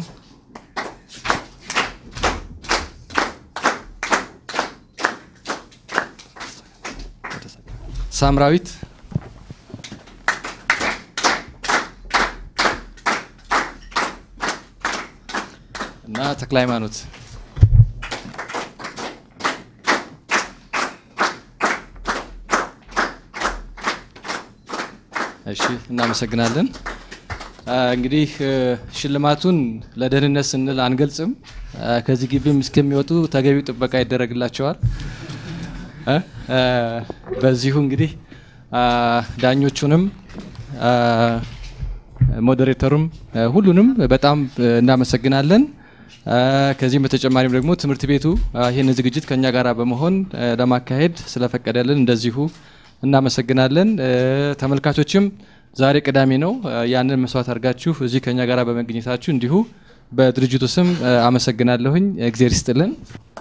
ሳምራዊት እና ተክለ ሃይማኖት እሺ እናመሰግናለን። እንግዲህ ሽልማቱን ለደህንነት ስንል አንገልጽም። ከዚህ ግቢም እስከሚወጡ ተገቢው ጥበቃ ይደረግላቸዋል። በዚሁ እንግዲህ ዳኞቹንም ሞዴሬተሩም ሁሉንም በጣም እናመሰግናለን። ከዚህም በተጨማሪም ደግሞ ትምህርት ቤቱ ይህን ዝግጅት ከኛ ጋር በመሆን ለማካሄድ ስለፈቀደልን እንደዚሁ እናመሰግናለን። ተመልካቾችም ዛሬ ቅዳሜ ነው። ያንን መስዋዕት አድርጋችሁ እዚህ ከኛ ጋር በመገኘታችሁ እንዲሁ በድርጅቱ ስም አመሰግናለሁኝ። እግዜር ይስጥልን።